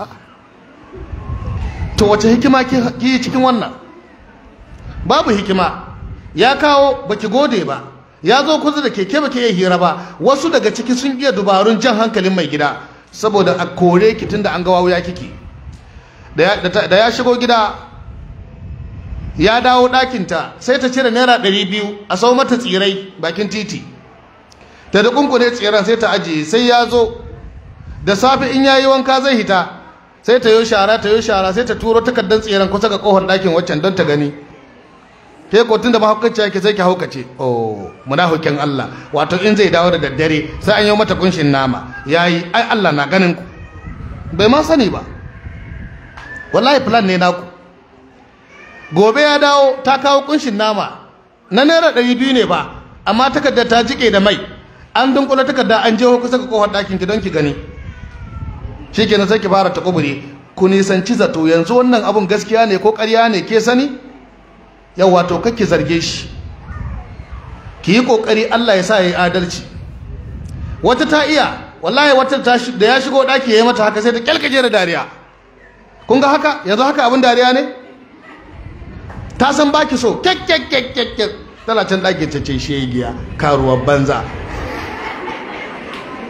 to wace hikima ki yi cikin wannan babu hikima ya kawo baki gode ba ya zo kusa da keke baki iya hira ba wasu daga ciki sun iya dubarun jan hankalin mai gida saboda a kore ki tunda an ga wawuya kike da ya shigo gida ya dawo ɗakinta sai ta cire naira ɗari biyu a sau mata tsirai bakin titi ta da kunkune tsiran sai ta ajiye sai ya zo da safe in yayi wanka zai hita sai ta yi shara ta yi shara sai ta turo takardar tsiran kusa ga kohon ɗakin waccan don ta gani ke ko tunda mahaukaci yake sai ki haukace oh munafikin Allah wato in zai dawo da daddare sai an yi mata kunshin nama yayi ai Allah na ganin ku bai ma sani ba wallahi plan ne naku gobe ya dawo ta kawo kunshin nama na naira ɗari biyu ne ba amma takardar ta jike da mai an dunkula takarda an jeho kusa ga kofar ɗakin ki don ki gani shikenan sai ki fara ta kubure ku nisanci zato yanzu wannan abun gaskiya ne ko ƙarya ne ke sani yau wato kake zarge shi ki yi kokari Allah ya sa ya yi adalci wata ta iya wallahi wata ta da ya shigo daki yayi mata haka sai ta kyalkaje da dariya kun ga haka yanzu haka abin dariya ne ta san baki so kek kek kek kek kek tana can daki ta ce shegiya karuwar banza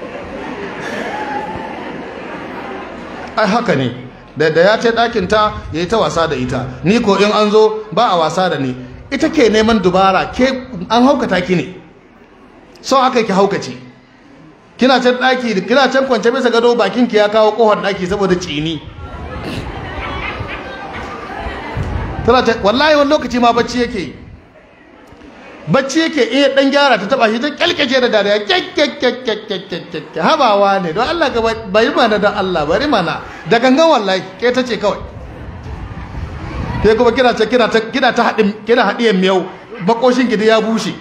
ai haka ne da da ya ce ɗakin ta ya yi ta wasa da ita ni ko in an zo ba a wasa da ni ita ke neman dubara ke an haukata ki ne so aka ki haukace kina can ɗaki kina can kwance bisa gado bakin ki ya kawo kohon ɗaki saboda cini tana ta wallahi wani lokaci ma bacci yake yi bacci yake iya dan gyara ta taba shi ta kyalkace da dariya kyakkyakkyakkyakkyakkyak habawa ne don Allah ka bari mana don Allah bari mana da gangan wallahi ke ta ce kawai ke kuma kina ta kina ta kina ta hadin kina hadiyan miyau bakoshin gidi ya bushe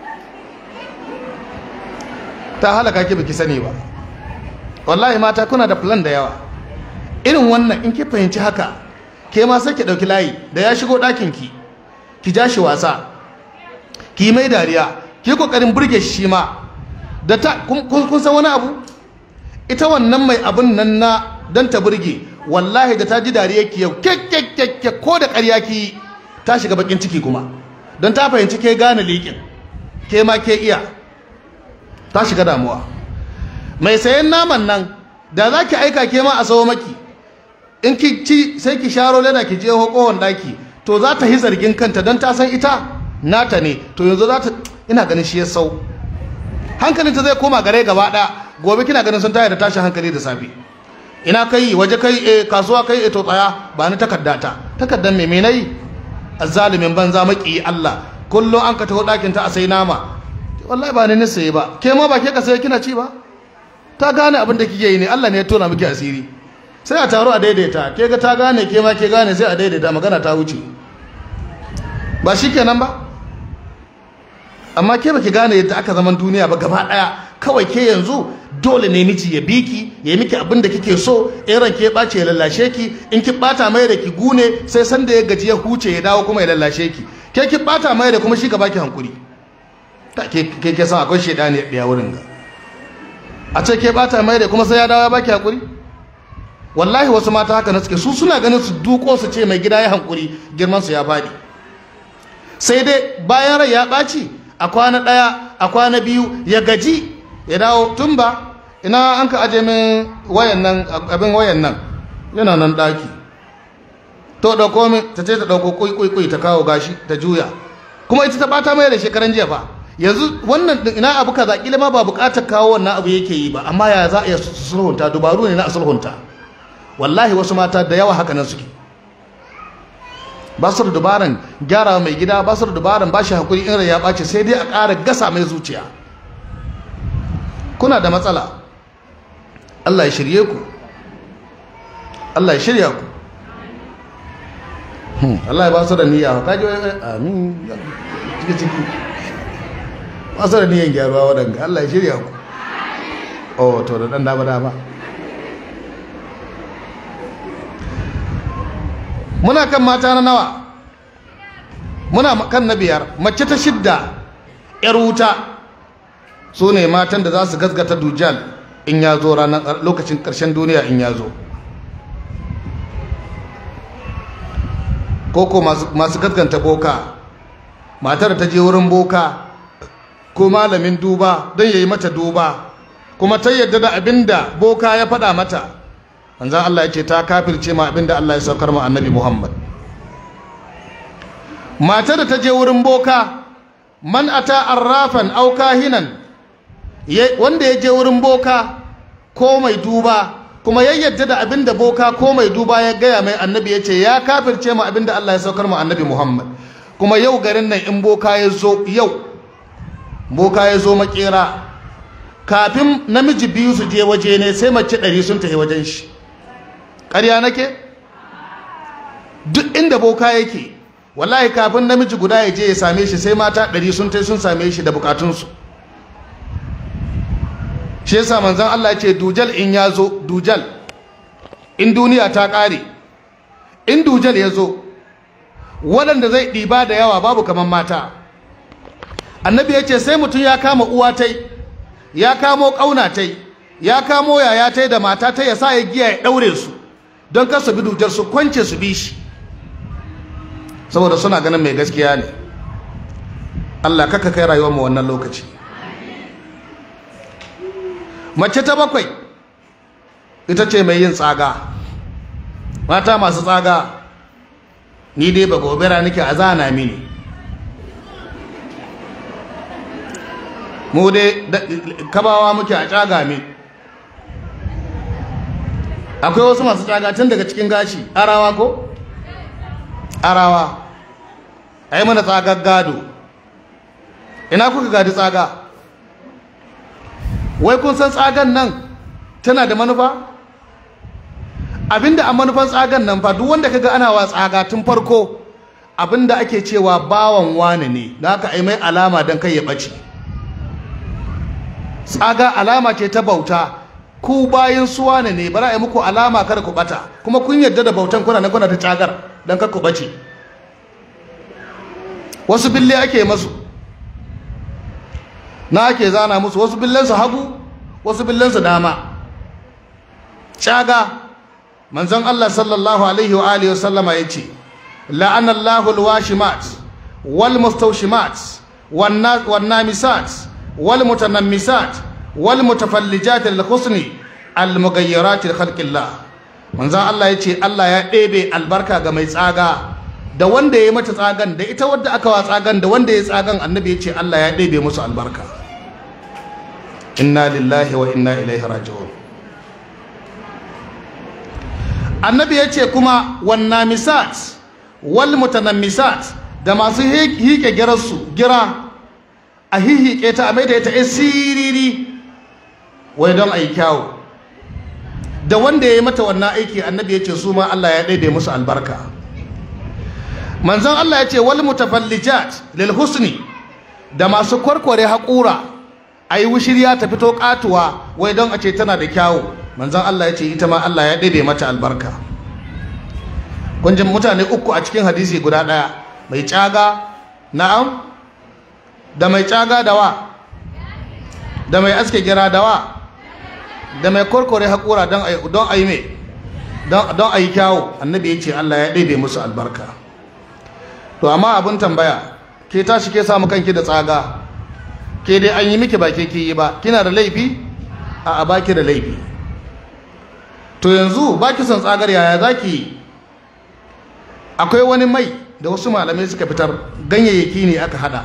ta halaka ki biki sani ba wallahi mata kuna da plan da yawa irin wannan in ki fahimci haka ke ma sai ki dauki layi da ya shigo ɗakin ki ki ja shi wasa ki mai dariya ki kokarin burge shi ma da ta kun san wani abu ita wannan mai abun nan na dan ta burge wallahi da ta ji dariya ki yau kekkekke ko da ƙarya ki ta shiga bakin ciki kuma don ta fahimci ke gane liƙin ke ma ke iya ta shiga damuwa mai sayan naman nan da za ki aika ke ma a sawo maki in ki ci sai ki sharo leda ki je kohon daki to za ta yi zargin kanta don ta san ita nata ne to yanzu za ta ina ganin shi ya sau hankalinta zai koma gare gaba ɗaya gobe kina ganin sun taya da tashin hankali da safe ina kai waje kai e kasuwa kai e to tsaya ba ni takarda ta takardar me nayi azzalimin banza maki Allah kullum an ka taho ɗakin ta a sai nama wallahi ba ni ne saye ba ke ma ba ke ka saye kina ci ba ta gane abin da kike yi ne Allah ne ya tona miki asiri sai a taro a daidaita ke ga ta gane ke ma ke gane sai a daidaita magana ta wuce ba shikenan ba amma ke baki gane yadda aka zaman duniya ba gaba daya kawai ke yanzu dole ne miji ya biki ya miki abin da kike so in ran ke bace ya lallashe ki in ki bata mai da ki gune sai san da ya gaji ya huce ya dawo kuma ya lallashe ki ke ki bata mai da kuma shi ka baki hankuri ta ke ke ke san akwai shedani ya wurin ga a ce ke bata mai da kuma sai ya dawo ya baki hankuri wallahi wasu mata haka na suke su suna ganin su duko su ce mai gida ya hankuri girman su ya fadi sai dai bayan rai ya ɓaci a kwana ɗaya a kwana biyu ya gaji ya dawo tun ba ina an ka aje min wayan nan abin wayan nan yana nan ɗaki to ɗauko min ta ce ta ɗauko kuyi ta kawo gashi ta juya kuma ita ta ɓata mai da shekaran jiya fa yanzu wannan ina abu kaza kila ma ba buƙatar kawo wannan abu yake yi ba amma ya za a iya sulhunta dubaru ne na sulhunta wallahi wasu mata da yawa haka nan suke ba su da dubaran gyara mai gida ba su da dubaran ba shi hakuri in ya ɓace sai dai a ƙara gasa mai zuciya kuna da matsala Allah ya shirye ku Allah ya shirya ku Allah ya ba su da niyya ka ji amin ciki ciki ba su da niyyan gyaruwa waɗanda Allah ya shirya ku oh to da ɗan dama dama muna kan mata na nawa muna kan na biyar mace ta shidda yar wuta su ne matan da za su gasgata dujal in ya zo ranar lokacin ƙarshen duniya in ya zo koko masu gaskanta boka matar ta je wurin boka ko malamin duba don ya yi mata duba kuma ta yadda da abin da boka ya faɗa mata manzan Allah ya ce ta kafirce ma abinda Allah ya saukar ma annabi Muhammad matar da ta je wurin boka man ata arrafan aw kahinan wanda ya je wurin boka ko mai duba kuma ya yadda da abinda boka ko mai duba ya gaya mai annabi ya ce ya kafirce ma abinda Allah ya saukar ma annabi Muhammad kuma yau garin nan in boka ya zo yau boka ya zo makera kafin namiji biyu su je waje ne sai mace ɗari sun tafi wajen shi ƙarya nake duk inda boka yake wallahi kafin namiji guda ya je ya same shi sai mata ɗari sun tai sun same shi da bukatunsu shi yasa manzon Allah ya ce dujal in ya zo dujal in duniya ta ƙare in dujal ya zo waɗanda zai ɗiba da yawa babu kamar mata annabi ya ce sai mutum ya kama uwa tai ya kamo ƙauna tai ya kamo yaya tai da mata tai ya sa ya giya ya ɗaure su don kar su bi dujar su kwance su bi shi saboda suna ganin mai gaskiya ne Allah kaka kai rayuwar mu wannan lokaci mace ta bakwai ita ce mai yin tsaga mata masu tsaga ni dai ba gobera nake a zana mini mu dai kabawa muke a caga min akwai wasu masu caga tun daga cikin gashi arawa ko arawa a yi mana tsagar gado ina kuka gadi tsaga wai kun san tsagan nan tana da manufa abinda a manufan tsagan nan fa duk wanda kaga ana wa tsaga tun farko abinda ake cewa bawan wane ne da aka ai mai alama don kai ya ɓace tsaga alama ce ta bauta ku bayan suwa ne ne bara a yi muku alama kada ku bata kuma kun yarda da bautan kuna na kuna ta tsagar don kar ku bace wasu bille ake masu na ake zana musu wasu billensu hagu wasu billensu dama tsaga manzon Allah sallallahu alaihi wa alihi wasallama yace la'anallahu alwashimat wal mustawshimat wan namisat wal mutanammisat wal mutafallijat lil husni al mughayyirat li khalqillah manzon Allah yace Allah ya ɗebe albarka ga mai tsaga da wanda ya yi mata tsagan da ita wadda aka wa tsagan da wanda ya tsagan annabi ya ce Allah ya ɗebe musu albarka inna lillahi wa inna ilaihi raji'un annabi ya ce kuma wanna misat wal mutanammisat da masu hike girarsu gira a hihike ta a maida ita ya siriri wai don a yi kyawu da wanda ya yi mata wannan aiki annabi ya ce su ma Allah ya ɗaiɗe musu albarka manzon Allah ya ce wal mutafallijat lil husni da masu kwarkware haƙura a yi wushirya ta fito ƙatuwa wai don a ce tana da kyawu manzon Allah ya ce ita ma Allah ya ɗebe mata albarka kunjin mutane uku a cikin hadisi guda ɗaya mai caga na'am da mai caga da wa da mai aske gira da wa da mai kwarkware haƙura don a yi mai don a yi kyawu annabi ya ce Allah ya ɗebe musu albarka to amma abin tambaya ke tashi ke samu kanki da tsaga ke dai an yi miki ba ke yi ba kina da laifi a a baki da laifi to yanzu baki son tsagar yaya zaki akwai wani mai da wasu malamai suka fitar ganyayyaki ne aka hada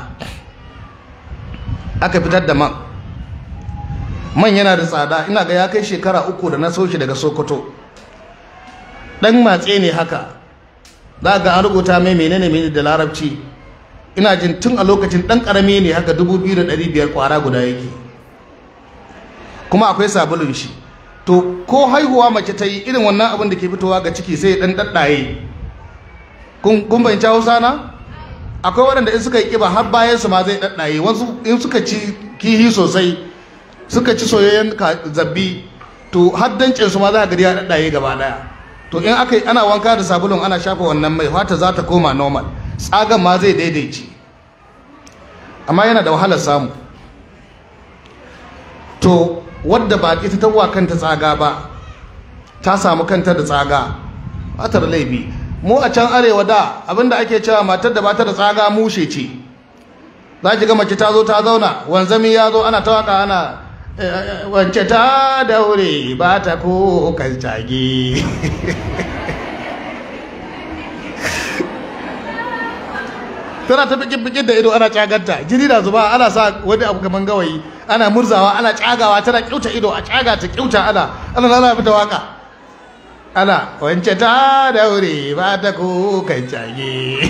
aka fitar da man man yana da tsada ina ga ya kai shekara uku da na soshi daga sokoto dan matse ne haka za ga an rubuta mai menene menene da larabci ina jin tun a lokacin dan karami ne haka 2500 kwara guda yake kuma akwai sabulun shi to ko haihuwa mace ta yi irin wannan abin da ke fitowa ga ciki sai dan daddaye kun kun bayyana Hausa na akwai waɗanda in suka yi kiba har bayan su ma zai daddaye wasu in suka ci kihi sosai suka ci soyayyen zabbi to har dancin su ma za ka ga ya daddaye gaba daya to in aka ana wanka da sabulun ana shafa wannan mai fata za ta koma normal tsagan ma zai daidaice amma yana da wahalar samu to wadda ba ita ta kanta tsaga ba ta samu kanta da tsaga ta da laifi mu a can arewa da abinda ake cewa matar da bata da tsaga mushe ce za ki ga mace ta zo ta zauna wanzami ya zo ana ta waka ana wance ta daure ba ta ko kan tage tana ta bikin bikin da ido ana caganta jini da zuba ana sa wani abu kaman gawayi ana murzawa ana cagawa tana kyauta ido a caga ta kyauta ana ana lala fita waka ana wance ta daure ba ta ko kan cage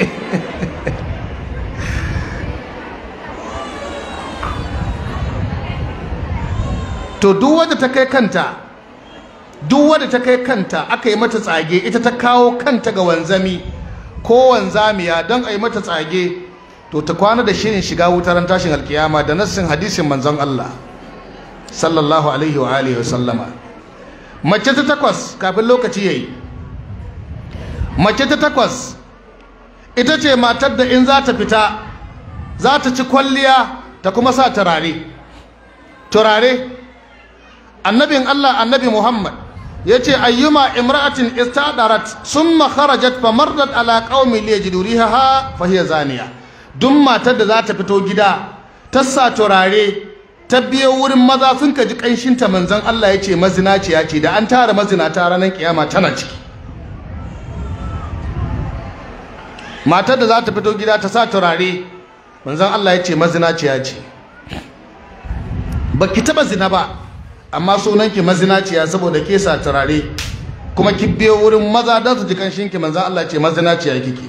to duk wadda ta kai kanta duk wadda ta kai kanta aka yi mata tsage ita ta kawo kanta ga wanzami ko wanzamiya don a yi mata tsage to ta kwana da shirin shiga wutar tashin alkiyama da nassin hadisin manzon Allah sallallahu alaihi wa alihi wa sallama mace ta takwas kafin lokaci yayi mace ta takwas ita ce matar da in za ta fita za ta ci kwalliya ta kuma sa turare turare annabin Allah annabi Muhammad yace ayyuma imra'atin istadarat summa kharajat famarrat ala qaumi liyajidu rihaha fa hiya zaniya duk matar da za ta fito gida ta sa turare ta biyo wurin maza sun kaji kanshin ta manzon Allah yace mazinaciya ce da an tara mazinata ranar kiyama tana ciki matar da za ta fito gida ta sa turare manzon Allah ya ce mazinaciya ce ba ki taɓa zina ba amma sunanki mazinaciya saboda ke sa turare kuma ki biyo wurin maza don su ji kanshinki manzon Allah ce mazinaciya kike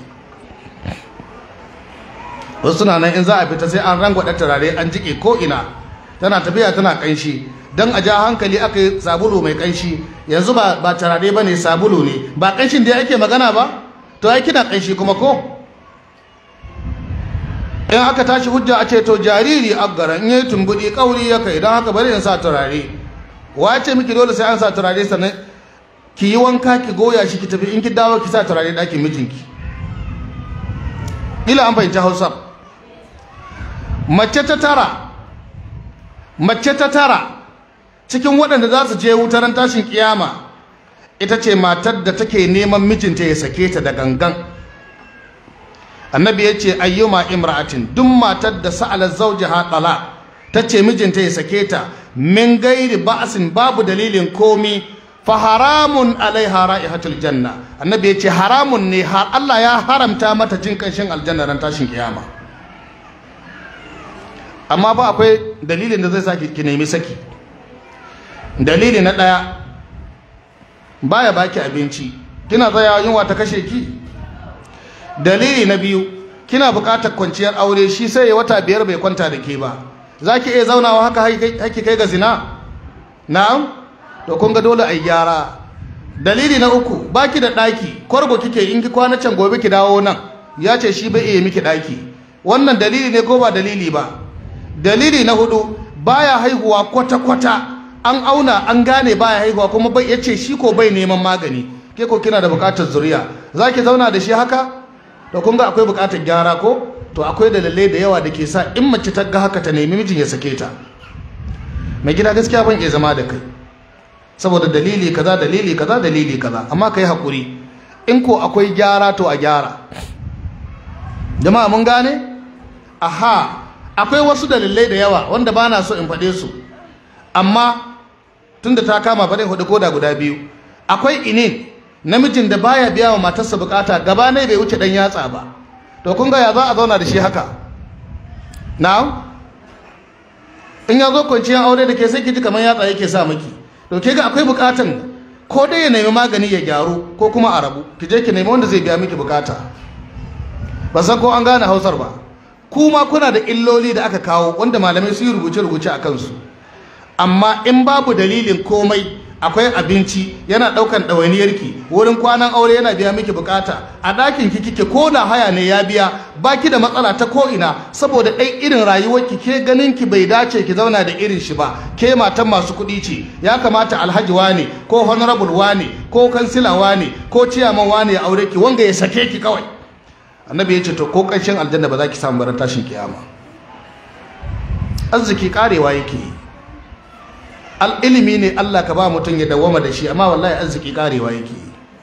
wasu suna nan in za a fita sai an rangwada turare an jike ko ina tana tafiya tana kanshi don a ja hankali aka yi sabulu mai kanshi yanzu ba ba turare ba ne sabulu ne ba kanshin da ake magana ba to ai kina kanshi kuma ko in aka tashi hujja a ce to jariri aggara in yi tumbudi kauri ya kai don haka bari in sa turare wace miki dole sai an sa turare sannan ki yi wanka ki goya shi ki tafi in ki dawo ki sa turare ɗakin mijinki ila an fahimci hausa mace ta tara mace ta tara cikin waɗanda za su je wutaran tashin kiyama ita ce matar da take neman mijinta ya sake ta da gangan annabi ya ce ayyuma imra'atin duk matar da sa'ala zawjaha tala ta ce mijinta ya sake ta min gairi ba'sin babu dalilin komi fa haramun alaiha ra'ihatul janna annabi ya ce haramun ne har Allah ya haramta mata jin kanshin aljanna ran tashin kiyama amma ba akwai dalilin da zai saki ki nemi saki dalili na daya baya baki abinci kina tsayawa yunwa ta kashe ki dalili na biyu kina buƙatar kwanciyar aure shi sai ya wata biyar bai kwanta da ke ba za ki iya zaunawa haka haiki kai ga zina na'am to kun ga dole a gyara dalili na uku baki da ɗaki kwargo kike in ki kwana can gobe ki dawo nan ya ce shi bai iya miki ɗaki wannan dalili ne ko ba dalili ba dalili na hudu baya haihuwa kwata-kwata an auna an gane baya haihuwa kuma bai ya ce shi ko bai neman magani ke ko kina da buƙatar zuriya za ki zauna da shi haka to kun ga akwai buƙatar gyara ko to akwai dalilai da yawa da ke sa in mace ta ga haka ta nemi mijin ya sake ta mai gida gaskiya ban iya zama da kai saboda dalili kaza dalili kaza dalili kaza amma kai hakuri in ko akwai gyara to a gyara jama'a mun gane aha akwai wasu dalilai da yawa wanda ba na so in faɗe su amma tunda ta kama bari hudu koda guda biyu akwai inin namijin da baya biya wa matarsa bukata gaba ne bai wuce dan yatsa ba to kun ga ya za a zauna da shi haka na'am in ya zo kwanciyar aure da ke sai ki ji kamar yatsa yake sa miki to ke ga akwai bukatan ko dai ya nemi magani ya gyaru ko kuma a rabu ki je ki nemi wanda zai biya miki bukata ba san ko an gane hausar ba kuma kuna da illoli da aka kawo wanda malamai su yi rubuce-rubuce a kansu amma in babu dalilin komai akwai abinci yana daukan ɗawainiyarki wurin kwanan aure yana biya miki bukata a ɗakin ki kike ko da haya ne ya biya baki da matsala ta ko ina saboda ɗai irin rayuwarki ke ganin ki bai dace ki zauna da irin shi ba ke matan masu kuɗi ce ya kamata alhaji wane ko honorable wane ko kansila wane ko ciyaman wane ya aure ki wanga ya sake ki kawai annabi ya ce to ko ƙarshen aljanna ba za ki samu baran tashin kiyama arziki karewa yake yi ilimi ne Allah ka ba mutum ya dawama da shi amma wallahi arziki karewa yake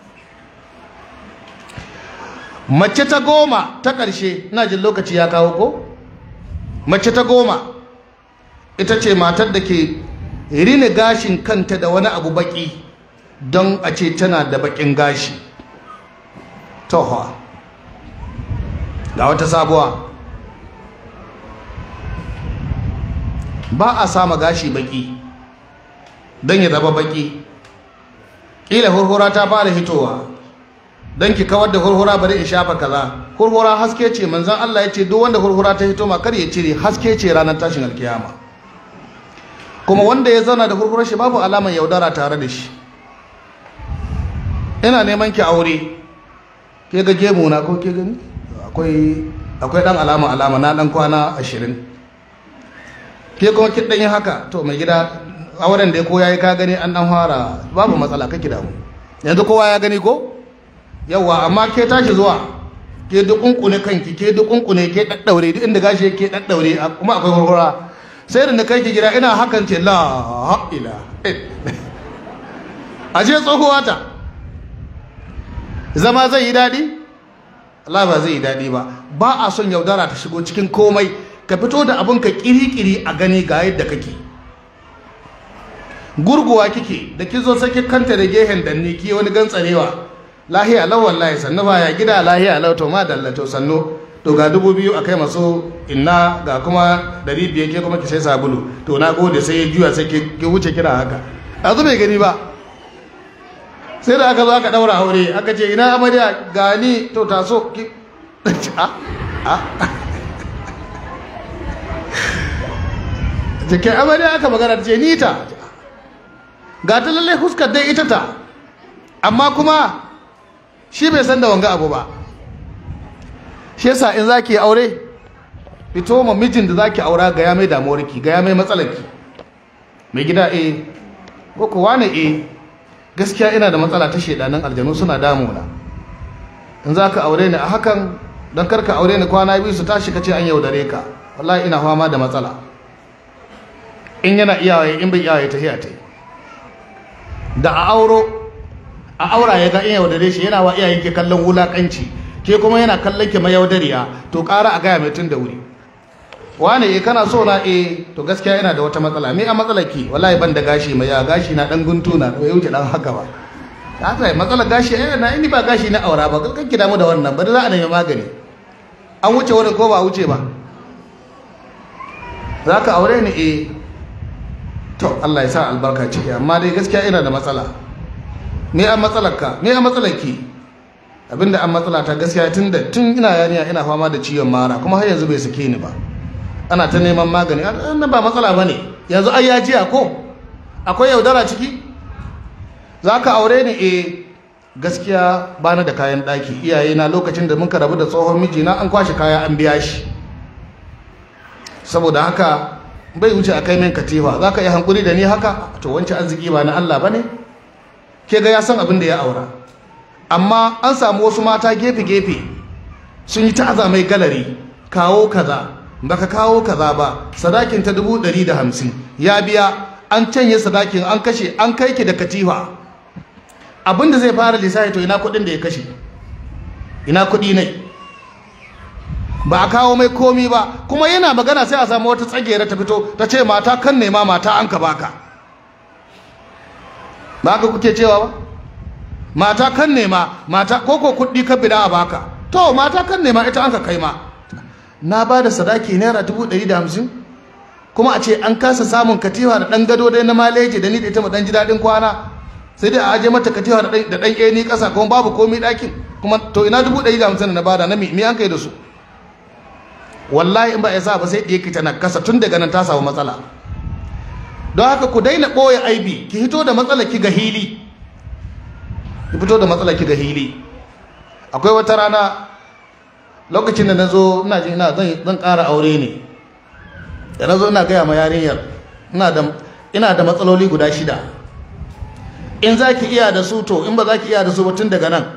mace ta goma ta ƙarshe ina jin lokaci ya kawo ko mace ta goma ita ce matar da ke rina gashin kanta da wani abu baki don a ce tana da bakin gashi tohwa ga wata sabuwa ba a sama gashi baki don ya zama baki ƙila hurhura ta fara hitowa don ki kawar da hurhura bari in shafa kaza hurhura haske ce manzan Allah ya ce duk wanda hurhura ta hito ma kar ya cire haske ce ranar tashin alkiyama kuma wanda ya zauna da hurhurar shi babu alamar yaudara tare da shi ina neman ki aure ke ga gemu na ko ke gani akwai akwai dan alama alama na dan kwana ashirin ke kuma kin dan yi haka to mai gida auren da ko yayi ka gani an dan fara babu matsala kake da mu yanzu kowa ya gani ko yawa amma ke tashi zuwa ke dukunkune kanki ke dukunkune ke daddaure duk inda gashi ke daddaure kuma akwai hurhura sai da na kai ki gida ina hakan ce la ila ashe tsohuwa ta zama zai yi daɗi Allah ba zai yi daɗi ba ba a son yaudara ta shigo cikin komai ka fito da abin ka kiri-kiri a gani ga yadda kake gurguwa kike da ki zo saki kanta da gehen danni ki wani gantsarewa lahiya lau wallahi sannu ba ya gida lahiya lau to ma dalla to sannu to ga dubu biyu a kai masu inna ga kuma dari biyar ke kuma ki sai sabulu to na gode sai ya juya sai ki wuce kira haka a bai gani ba sai da aka zo aka daura aure aka ce ina amarya gani to taso ki a a jikin amarya aka magana ce ni ta ga ta lallai huskar dai ita ta amma kuma shi bai san da wanga abu ba shi yasa in zaki aure fito ma mijin da zaki aura ga ya mai damuwarki ga ya mai matsalarki mai gida eh ko ko wane eh gaskiya ina da matsala ta shedanin aljanu suna damuna in zaka aure ni a hakan dan karka aure ni kwana biyu su tashi kace an yaudare ka wallahi ina fama da matsala in yana iyaye in bai iyaye ta hiya ta da a auro a aura ya ga in yaudare shi yana wa iyayen ke kallon wulakanci ke kuma yana kallon ki mayaudariya to ƙara a gaya mai tun da wuri wane eh kana so na eh to gaskiya yana da wata matsala me a matsalar ki wallahi ban da gashi mai ya gashi na dan guntu na bai wuce dan haka ba haka matsalar gashi eh na ini ba gashi na aura ba kan ki damu da wannan ba za a nemi magani an wuce wurin ko ba wuce ba zaka aure ni eh to Allah ya sa albarka ciki amma dai gaskiya ina da matsala me a matsalarka me a matsalarki abinda an matsala ta gaskiya tun da tun ina yarinya ina fama da ciwon mara kuma har yanzu bai sake ni ba ana ta neman magani na ba matsala bane yanzu ai ya jiya ko akwai yaudara ciki zaka aure ni eh gaskiya bani da kayan daki iyaye na lokacin da muka rabu da tsohon mijina an kwashe kaya an biya shi saboda haka bai wuce a kai min katifa zaka yi hankuri da ni haka to wancan arziki ba na Allah bane ke ga ya san abin da ya aura amma an samu wasu mata gefe-gefe sun yi ta'aza mai galari kawo kaza baka kawo kaza ba sadakin ta dubu ɗari da hamsin ya biya an canye sadakin an kashe an kai ki da katifa abinda zai fara lissafi to ina kuɗin da ya kashe ina kuɗi ne ba a kawo mai komi ba kuma yana magana sai a samu wata tsagera ta fito ta ce mata kan nema mata an ka baka ba ka kuke cewa ba mata kan nema mata koko kuɗi ka bida a baka to mata kan nema ita an ka kai ma na ba da sadaki naira dubu ɗari da hamsin kuma a ce an kasa samun katifa da ɗan gado dai na maleji da ni da ita mu ɗan ji daɗin kwana sai dai a aje mata katifa da ɗan ƙeni ƙasa kuma babu komi ɗakin kuma to ina dubu ɗari da hamsin da na bada na mi an kai da su wallahi in ba ya sa ba sai ɗaya ki tana kasa tun daga nan ta samu matsala don haka ku daina ɓoye aibi ki hito da matsala ki ga hili ki fito da matsala ki ga hili akwai wata rana lokacin da na zo ina ji ina zan ƙara aure ne da na zo ina gaya ma yarinyar ina da matsaloli guda shida in za ki iya da su to in ba za ki iya da su ba tun daga nan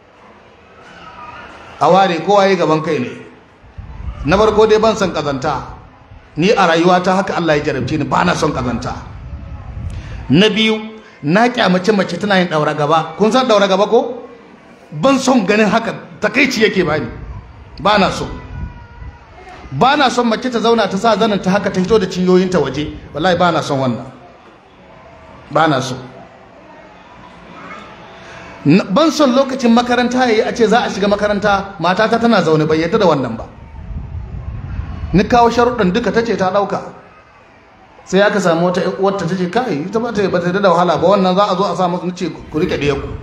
a ware kowa yi gaban kai ne na farko dai ban son kazanta ni a rayuwata haka Allah ya jarabce ni ba na son kazanta na biyu na kyamace mace tana yin daura gaba kun san daura gaba ko ban son ganin haka takaici yake bani ba na so ba na son mace ta zauna ta sa zanin ta haka ta fito da cinyoyinta waje wallahi ba na son wannan ba na so ban son lokacin makaranta yayi a ce za a shiga makaranta matata tana zaune bai yadda da wannan ba ni kawo sharuɗin duka ta ce ta ɗauka sai aka samu wata wata ta ce kai ita ba ta ba ta da wahala ba wannan za a zo a sa musu ce ku rike ɗaya ku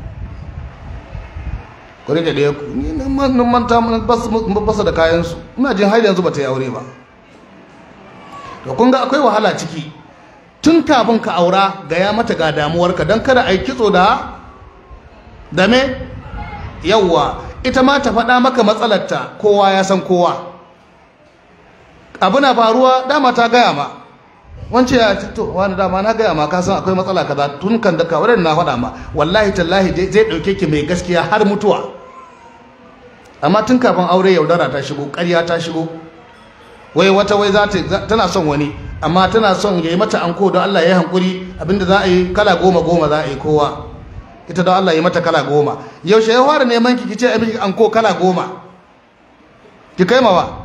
ku rike ɗaya ku ni nan manta basa da kayansu ina jin har yanzu ba ta yi aure ba to kun ga akwai wahala ciki tun kafin ka aura ga ya mata ga damuwarka don kada a yi kitso da da me yawwa ita ma ta faɗa maka matsalarta kowa ya san kowa abu na faruwa dama ta gaya ma wance ya to wani dama na gaya ma ka san akwai matsala kaza tun kan da kawai na faɗa ma wallahi tallahi zai ɗauke ki mai gaskiya har mutuwa amma tun kafin aure yaudara ta shigo ƙarya ta shigo wai wata wai za ta tana son wani amma tana son ya yi mata anko don Allah ya yi hankuri abinda za a yi kala goma goma za a yi kowa ita don Allah ya yi mata kala goma yaushe ya fara neman ki kice a miki anko kala goma ki kai mawa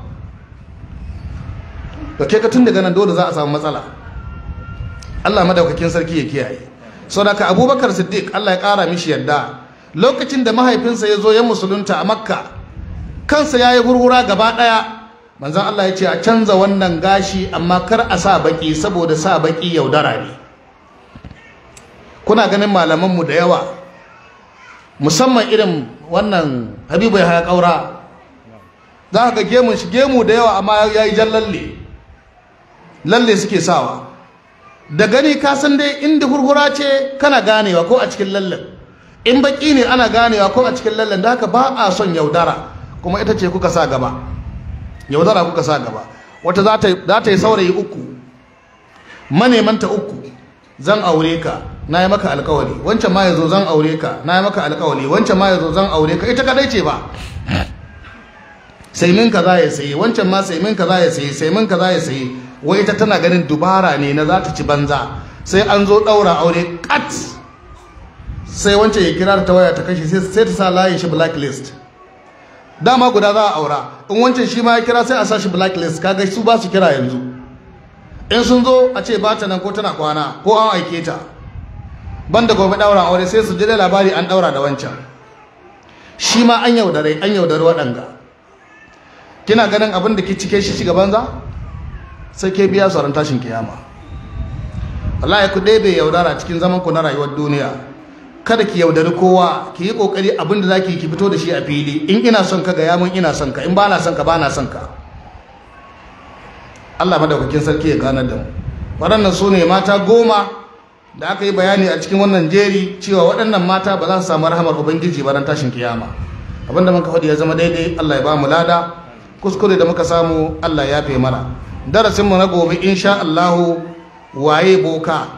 to ke ka tun daga nan dole za a samu matsala Allah madaukakin sarki ya kiyaye saboda Abubakar Siddiq Allah ya kara mishi yadda lokacin da mahaifinsa ya zo ya musulunta a makka kansa ya yi hurhura gaba ɗaya manzan Allah ya ce a canza wannan gashi amma kar a sa baki saboda sa baki yaudara ne kuna ganin malamanmu da yawa musamman irin wannan habibu ya haya ƙaura za ka ga gemun shi gemu da yawa amma ya yi jan lalle lalle suke sawa da gani ka san dai inda hurhura ce kana ganewa ko a cikin lallen in baki ne ana ganewa ko a cikin lallen da haka ba a son yaudara kuma ita ce kuka sa gaba yaudara kuka sa gaba wata za ta yi saurayi uku manemanta uku zan aure ka na yi maka alkawari wancan ma ya zo zan aure ka na yi maka alkawari wancan ma ya zo zan aure ka ita kadai ce ba sai min ka za ya sayi wancan ma sai min ka za ya sayi sai min ka za ya sayi wai ita tana ganin dubara ne na za ta ci banza sai an zo ɗaura aure kat sai wancan ya kira ta waya ta kashe sai ta sa layin shi blacklist dama guda za a aura in wancan shi ma ya kira sai a sa shi blacklist kaga su ba su kira yanzu in sun zo a ce ba ta nan ko tana kwana ko an aike ta banda gobe ɗaura aure sai su ji da labari an ɗaura da wancan shi ma an yaudare an yaudare waɗanga kina ganin abin da ke cike shi shiga banza sai ke biya sauran tashin kiyama wallahi ku ɗebe yaudara cikin zaman ku na rayuwar duniya kada ki yaudari kowa ki yi kokari abin da zaki ki fito da shi a fili in ina son ka ga ya mun ina son ka in ba na son ka ba na son ka Allah madaukakin sarki ya ganar da mu waɗannan su ne mata goma da aka yi bayani a cikin wannan jeri cewa waɗannan mata ba za su samu rahamar ubangiji ba ran tashin kiyama abinda muka faɗi ya zama daidai Allah ya ba mu lada kuskure da muka samu Allah ya fe mana darasin mu na gobe insha Allah waye boka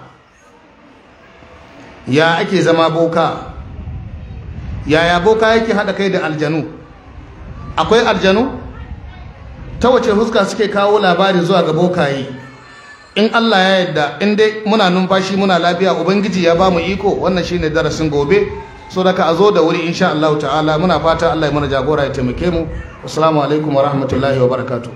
ya ake zama boka yaya boka yake hada kai da aljanu akwai aljanu ta wace huska suke kawo labari zuwa ga bokaye in Allah ya yarda in dai muna numfashi muna lafiya ubangiji ya ba mu iko wannan shine darasin gobe so daga a zo da wuri insha Allah ta'ala muna fata Allah ya mana jagora ya taimake mu assalamu alaikum wa rahmatullahi wa barakatuh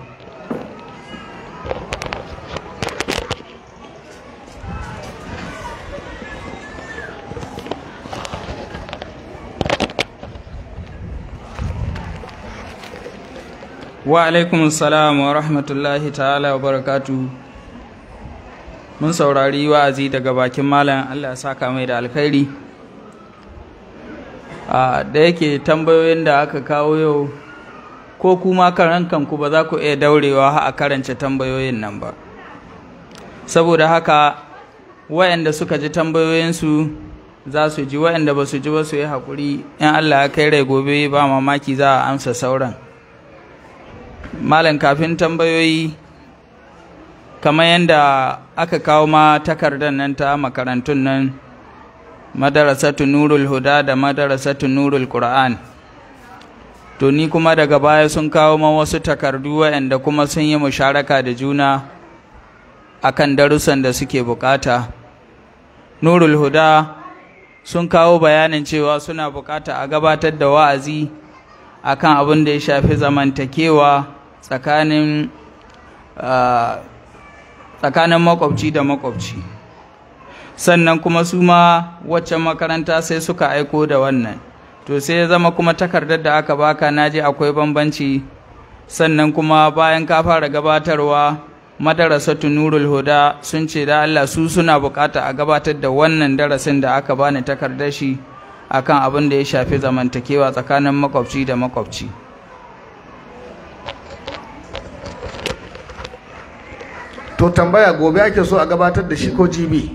wa alaikum salam wa rahmatullahi ta'ala wa barakatu mun saurari wa'azi daga bakin malam Allah ya saka mai da alkhairi a da yake tambayoyin da aka kawo yau ko kuma karan kanku ba za ku iya daurewa a karance tambayoyin nan ba saboda haka wayanda suka ji tambayoyinsu za su ji wayanda ba su ji ba su yi haƙuri in Allah ya kai rai gobe ba mamaki za a amsa sauran malam kafin tambayoyi kamar yadda aka kawo ma takardar nan ta makarantun nan madarasatu nurul huda da madarasatu nurul qur'an to ni kuma daga baya sun kawo ma wasu takardu waɗanda kuma sun yi musharaka da juna akan darussan da suke bukata nurul huda sun kawo bayanin cewa suna bukata a gabatar da wa'azi akan abin da ya shafi zamantakewa tsakanin tsakanin makwabci da makwabci sannan kuma su ma waccan makaranta sai suka aiko da wannan to sai ya zama kuma takardar da aka baka naji akwai bambanci sannan kuma bayan ka fara gabatarwa madarasatu nurul huda sun ce da Allah su suna bukata a gabatar da wannan darasin da aka bani takardar shi akan abin da ya shafi zamantakewa tsakanin makwabci da makwabci to tambaya gobe ake so a gabatar da shi ko jibi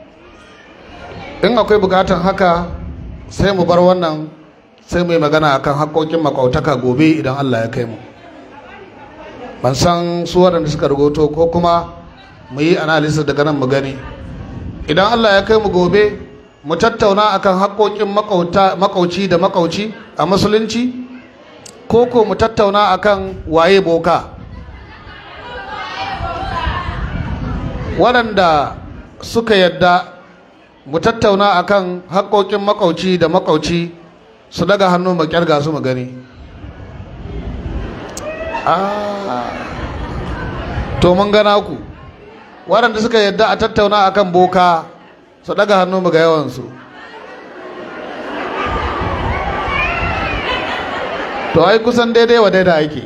in akwai bukatan haka sai mu bar wannan sai mu yi magana akan haƙoƙin makwautaka gobe idan Allah ya kai mu ban san su waɗanda suka rubuto ko kuma mu yi analysis daga nan mu gani idan Allah ya kai mu gobe mu tattauna akan haƙoƙin makauci da makauci a musulunci ko ko mu tattauna akan waye boka waɗanda suka yadda mu tattauna akan haƙoƙin makauci da makauci su daga hannu mu kyarga su mu gani to mun gana ku waɗanda suka yadda a tattauna akan boka su daga hannu mu ga yawansu to ai kusan daidai wa daidai ake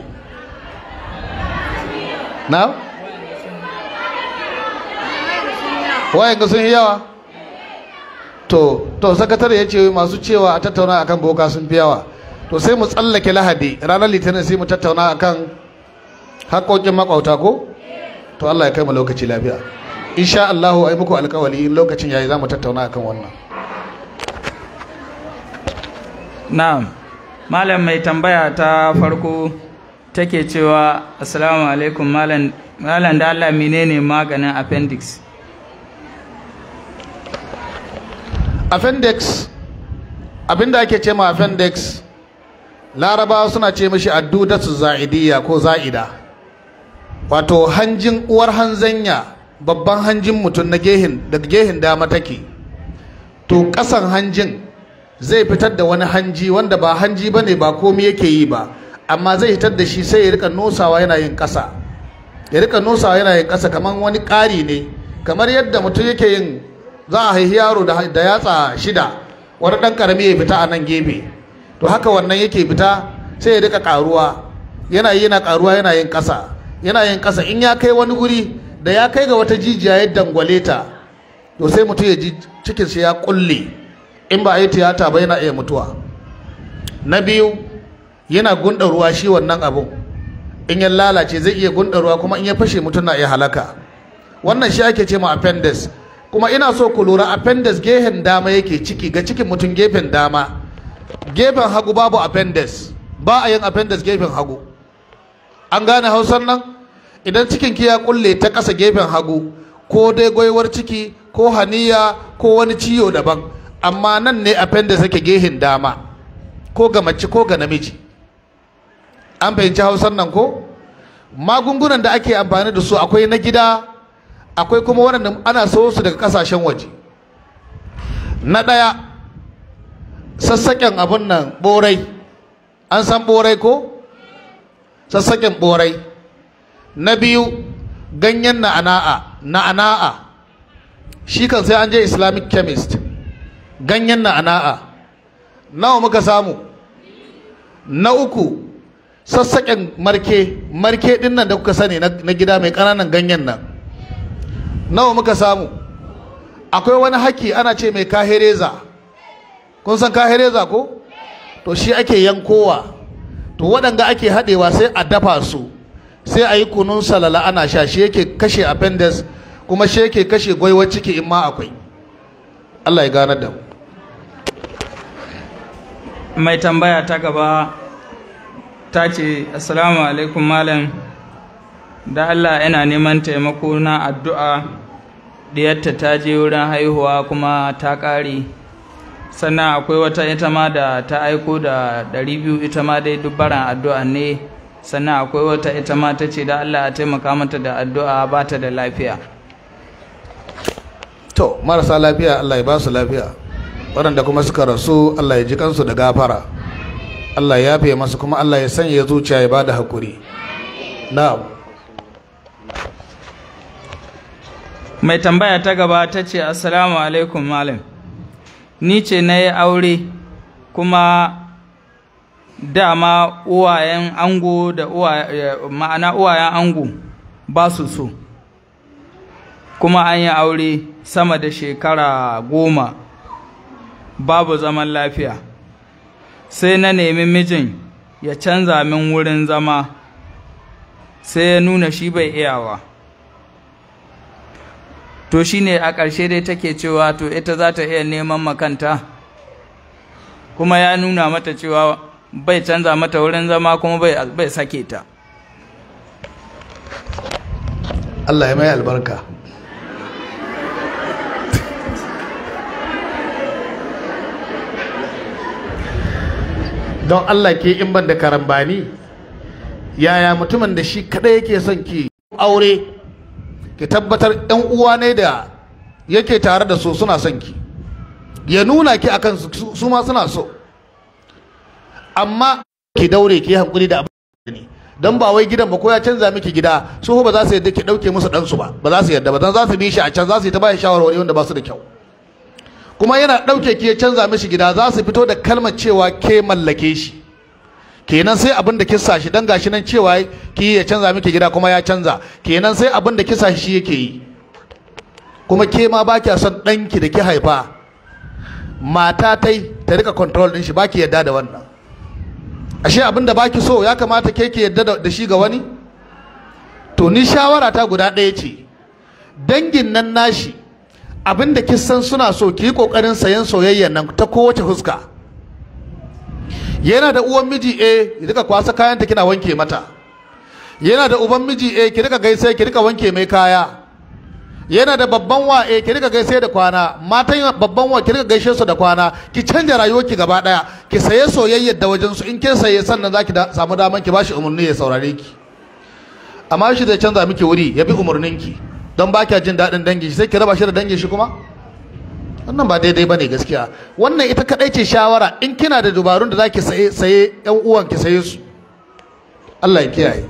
na wayan ga sun yi yawa to to sakatare ya ce masu cewa a tattauna akan boka sun fi yawa to sai mu tsallake lahadi ranar litinin sai mu tattauna akan haƙoƙin makwauta ko to Allah ya kai mu lokaci lafiya insha Allah ai muku alƙawari in lokacin yayi za mu tattauna akan wannan na'am malam mai tambaya ta farko take cewa assalamu alaikum malam malam da Allah menene maganin appendix appendix abinda ake ce ma appendix larabawa suna ce mishi addudatu za'idiyya ko za'ida wato hanjin uwar hanzanya babban hanjin mutum na gehin daga gehin dama take to kasan hanjin zai fitar da wani hanji wanda ba hanji bane ba komai yake yi ba amma zai fitar da shi sai ya rika nosawa yana yin kasa ya rika nosawa yana yin kasa kamar wani ƙari ne kamar yadda mutum yake yin za a haihi yaro da da yatsa shida wani ɗan ƙarami ya fita a nan gefe to haka wannan yake fita sai ya rika ƙaruwa yana yi yana ƙaruwa yana yin ƙasa yana yin ƙasa in ya kai wani guri da ya kai ga wata jijiya ya dangwale ta to sai mutum ya ji cikin shi ya kulle in ba a yi tiyata ba yana iya mutuwa na biyu yana gunda ruwa shi wannan abun in ya lalace zai iya gunda ruwa kuma in ya fashe mutum na iya halaka wannan shi ake ce ma appendix kuma ina so ku lura appendix gehen dama yake ciki ga cikin mutum gefen dama gefen hagu babu appendix ba a yin appendix gefen hagu an gane hausar nan idan cikin ki ya kulle ta ƙasa gefen hagu ko dai gwaiwar ciki ko haniya ko wani ciwo daban amma nan ne appendix yake gehen dama ko ga mace ko ga namiji an fahimci hausar nan ko magungunan da ake amfani da su akwai na gida akwai kuma waɗanda ana sayo su daga ƙasashen waje na ɗaya sassaƙen abin nan ɓorai an san ɓorai ko sassaƙen ɓorai na biyu ganyen na'ana'a na'ana'a shi kan sai an je islamic chemist ganyen na'ana'a nawa muka samu na uku sassaƙen marke marke ɗin nan da kuka sani na gida mai ƙananan ganyen nan nawa muka samu akwai wani haki ana ce mai kahereza kun san kahereza ko to shi ake yankowa to waɗanda ake haɗewa sai a dafa su sai a yi kunun salala ana sha shi yake kashe appendix kuma shi yake kashe gwaiwar ciki in ma akwai Allah ya ganar da mu mai tambaya ta gaba ta ce assalamu alaikum malam da Allah yana neman taimako na addu'a diyarta ta je wurin haihuwa kuma ta ƙare sannan akwai wata ita ma da ta aiko da ɗari biyu ita ma dai dubbaran addu'a ne sannan akwai wata ita ma ta ce da Allah a taimaka mata da addu'a ba ta da lafiya to marasa lafiya Allah ya ba su lafiya waɗanda kuma suka rasu Allah ya ji kansu da gafara Allah ya yafe masu kuma Allah ya sanya zuciya ya ba da haƙuri na'am mai tambaya ta gaba ta ce assalamu alaikum malam ni ce na yi aure kuma dama uwayen ango da ma'ana uwayen ango ba su so kuma an yi aure sama da shekara goma babu zaman lafiya sai na nemi mijin ya canza min wurin zama sai ya nuna shi bai iyawa to shi ne a ƙarshe dai take cewa to ita za ta iya neman makanta kuma ya nuna mata cewa bai canza mata wurin zama kuma bai sake ta Allah ya mai albarka don Allah ke in ban da karambani yaya mutumin da shi kadai yake son ki aure ki tabbatar yan uwa ne da yake tare da su suna son ki ya nuna ki akan su su ma suna so amma ki daure ki hankuri da abin ne dan ba wai gidan ba ko ya canza miki gida su ba za su yadda ki dauke musu dan su ba ba za su yadda ba dan za su bi shi a can za su yi ta bayan shawarwari wanda ba su da kyau kuma yana dauke ki ya canza mishi gida za su fito da kalmar cewa ke mallake shi kenan sai abin da kisa shi dan gashi nan cewa ki ya canza miki gida kuma ya canza kenan sai abin da kisa shi yake yi kuma ke ma ba kya son ɗanki da ki haifa mata tai ta rika control din shi baki yadda da wannan ashe abin da baki so ya kamata ke ki yadda da shi ga wani to ni shawara ta guda ɗaya ce dangin nan nashi abin da kisan suna so ki yi ƙoƙarin sayan soyayya nan ta kowace fuska yana da uwan miji eh ki rika kwasa kayanta kina wanke mata yana da uban miji eh ki rika gaisa ki rika wanke mai kaya yana da babban wa eh ki rika gaishe da kwana matan babban wa ki rika gaishe su da kwana ki canja rayuwarki gaba daya ki saye soyayyar da wajen su in kin saye sannan zaki da, samu daman ki bashi umarni ya saurare ki amma shi zai canza miki wuri ya bi umarnin ki don ba kya jin daɗin dangin shi sai ki raba shi da dangin shi kuma wannan ba daidai bane gaskiya wannan ita kadai ce shawara in kina da dubarun da zaki saye saye yan uwan ki saye su Allah ya kiyaye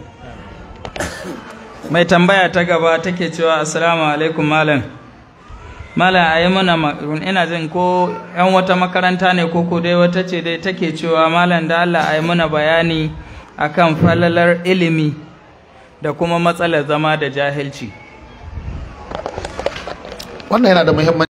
mai tambaya ta gaba take cewa assalamu alaikum malam malam a yi mana ma- ina jin ko yan wata makaranta ne ko ko dai wata ce dai take cewa malam da Allah a yi mana bayani akan falalar ilimi da kuma matsalar zama da jahilci wannan yana da muhimmanci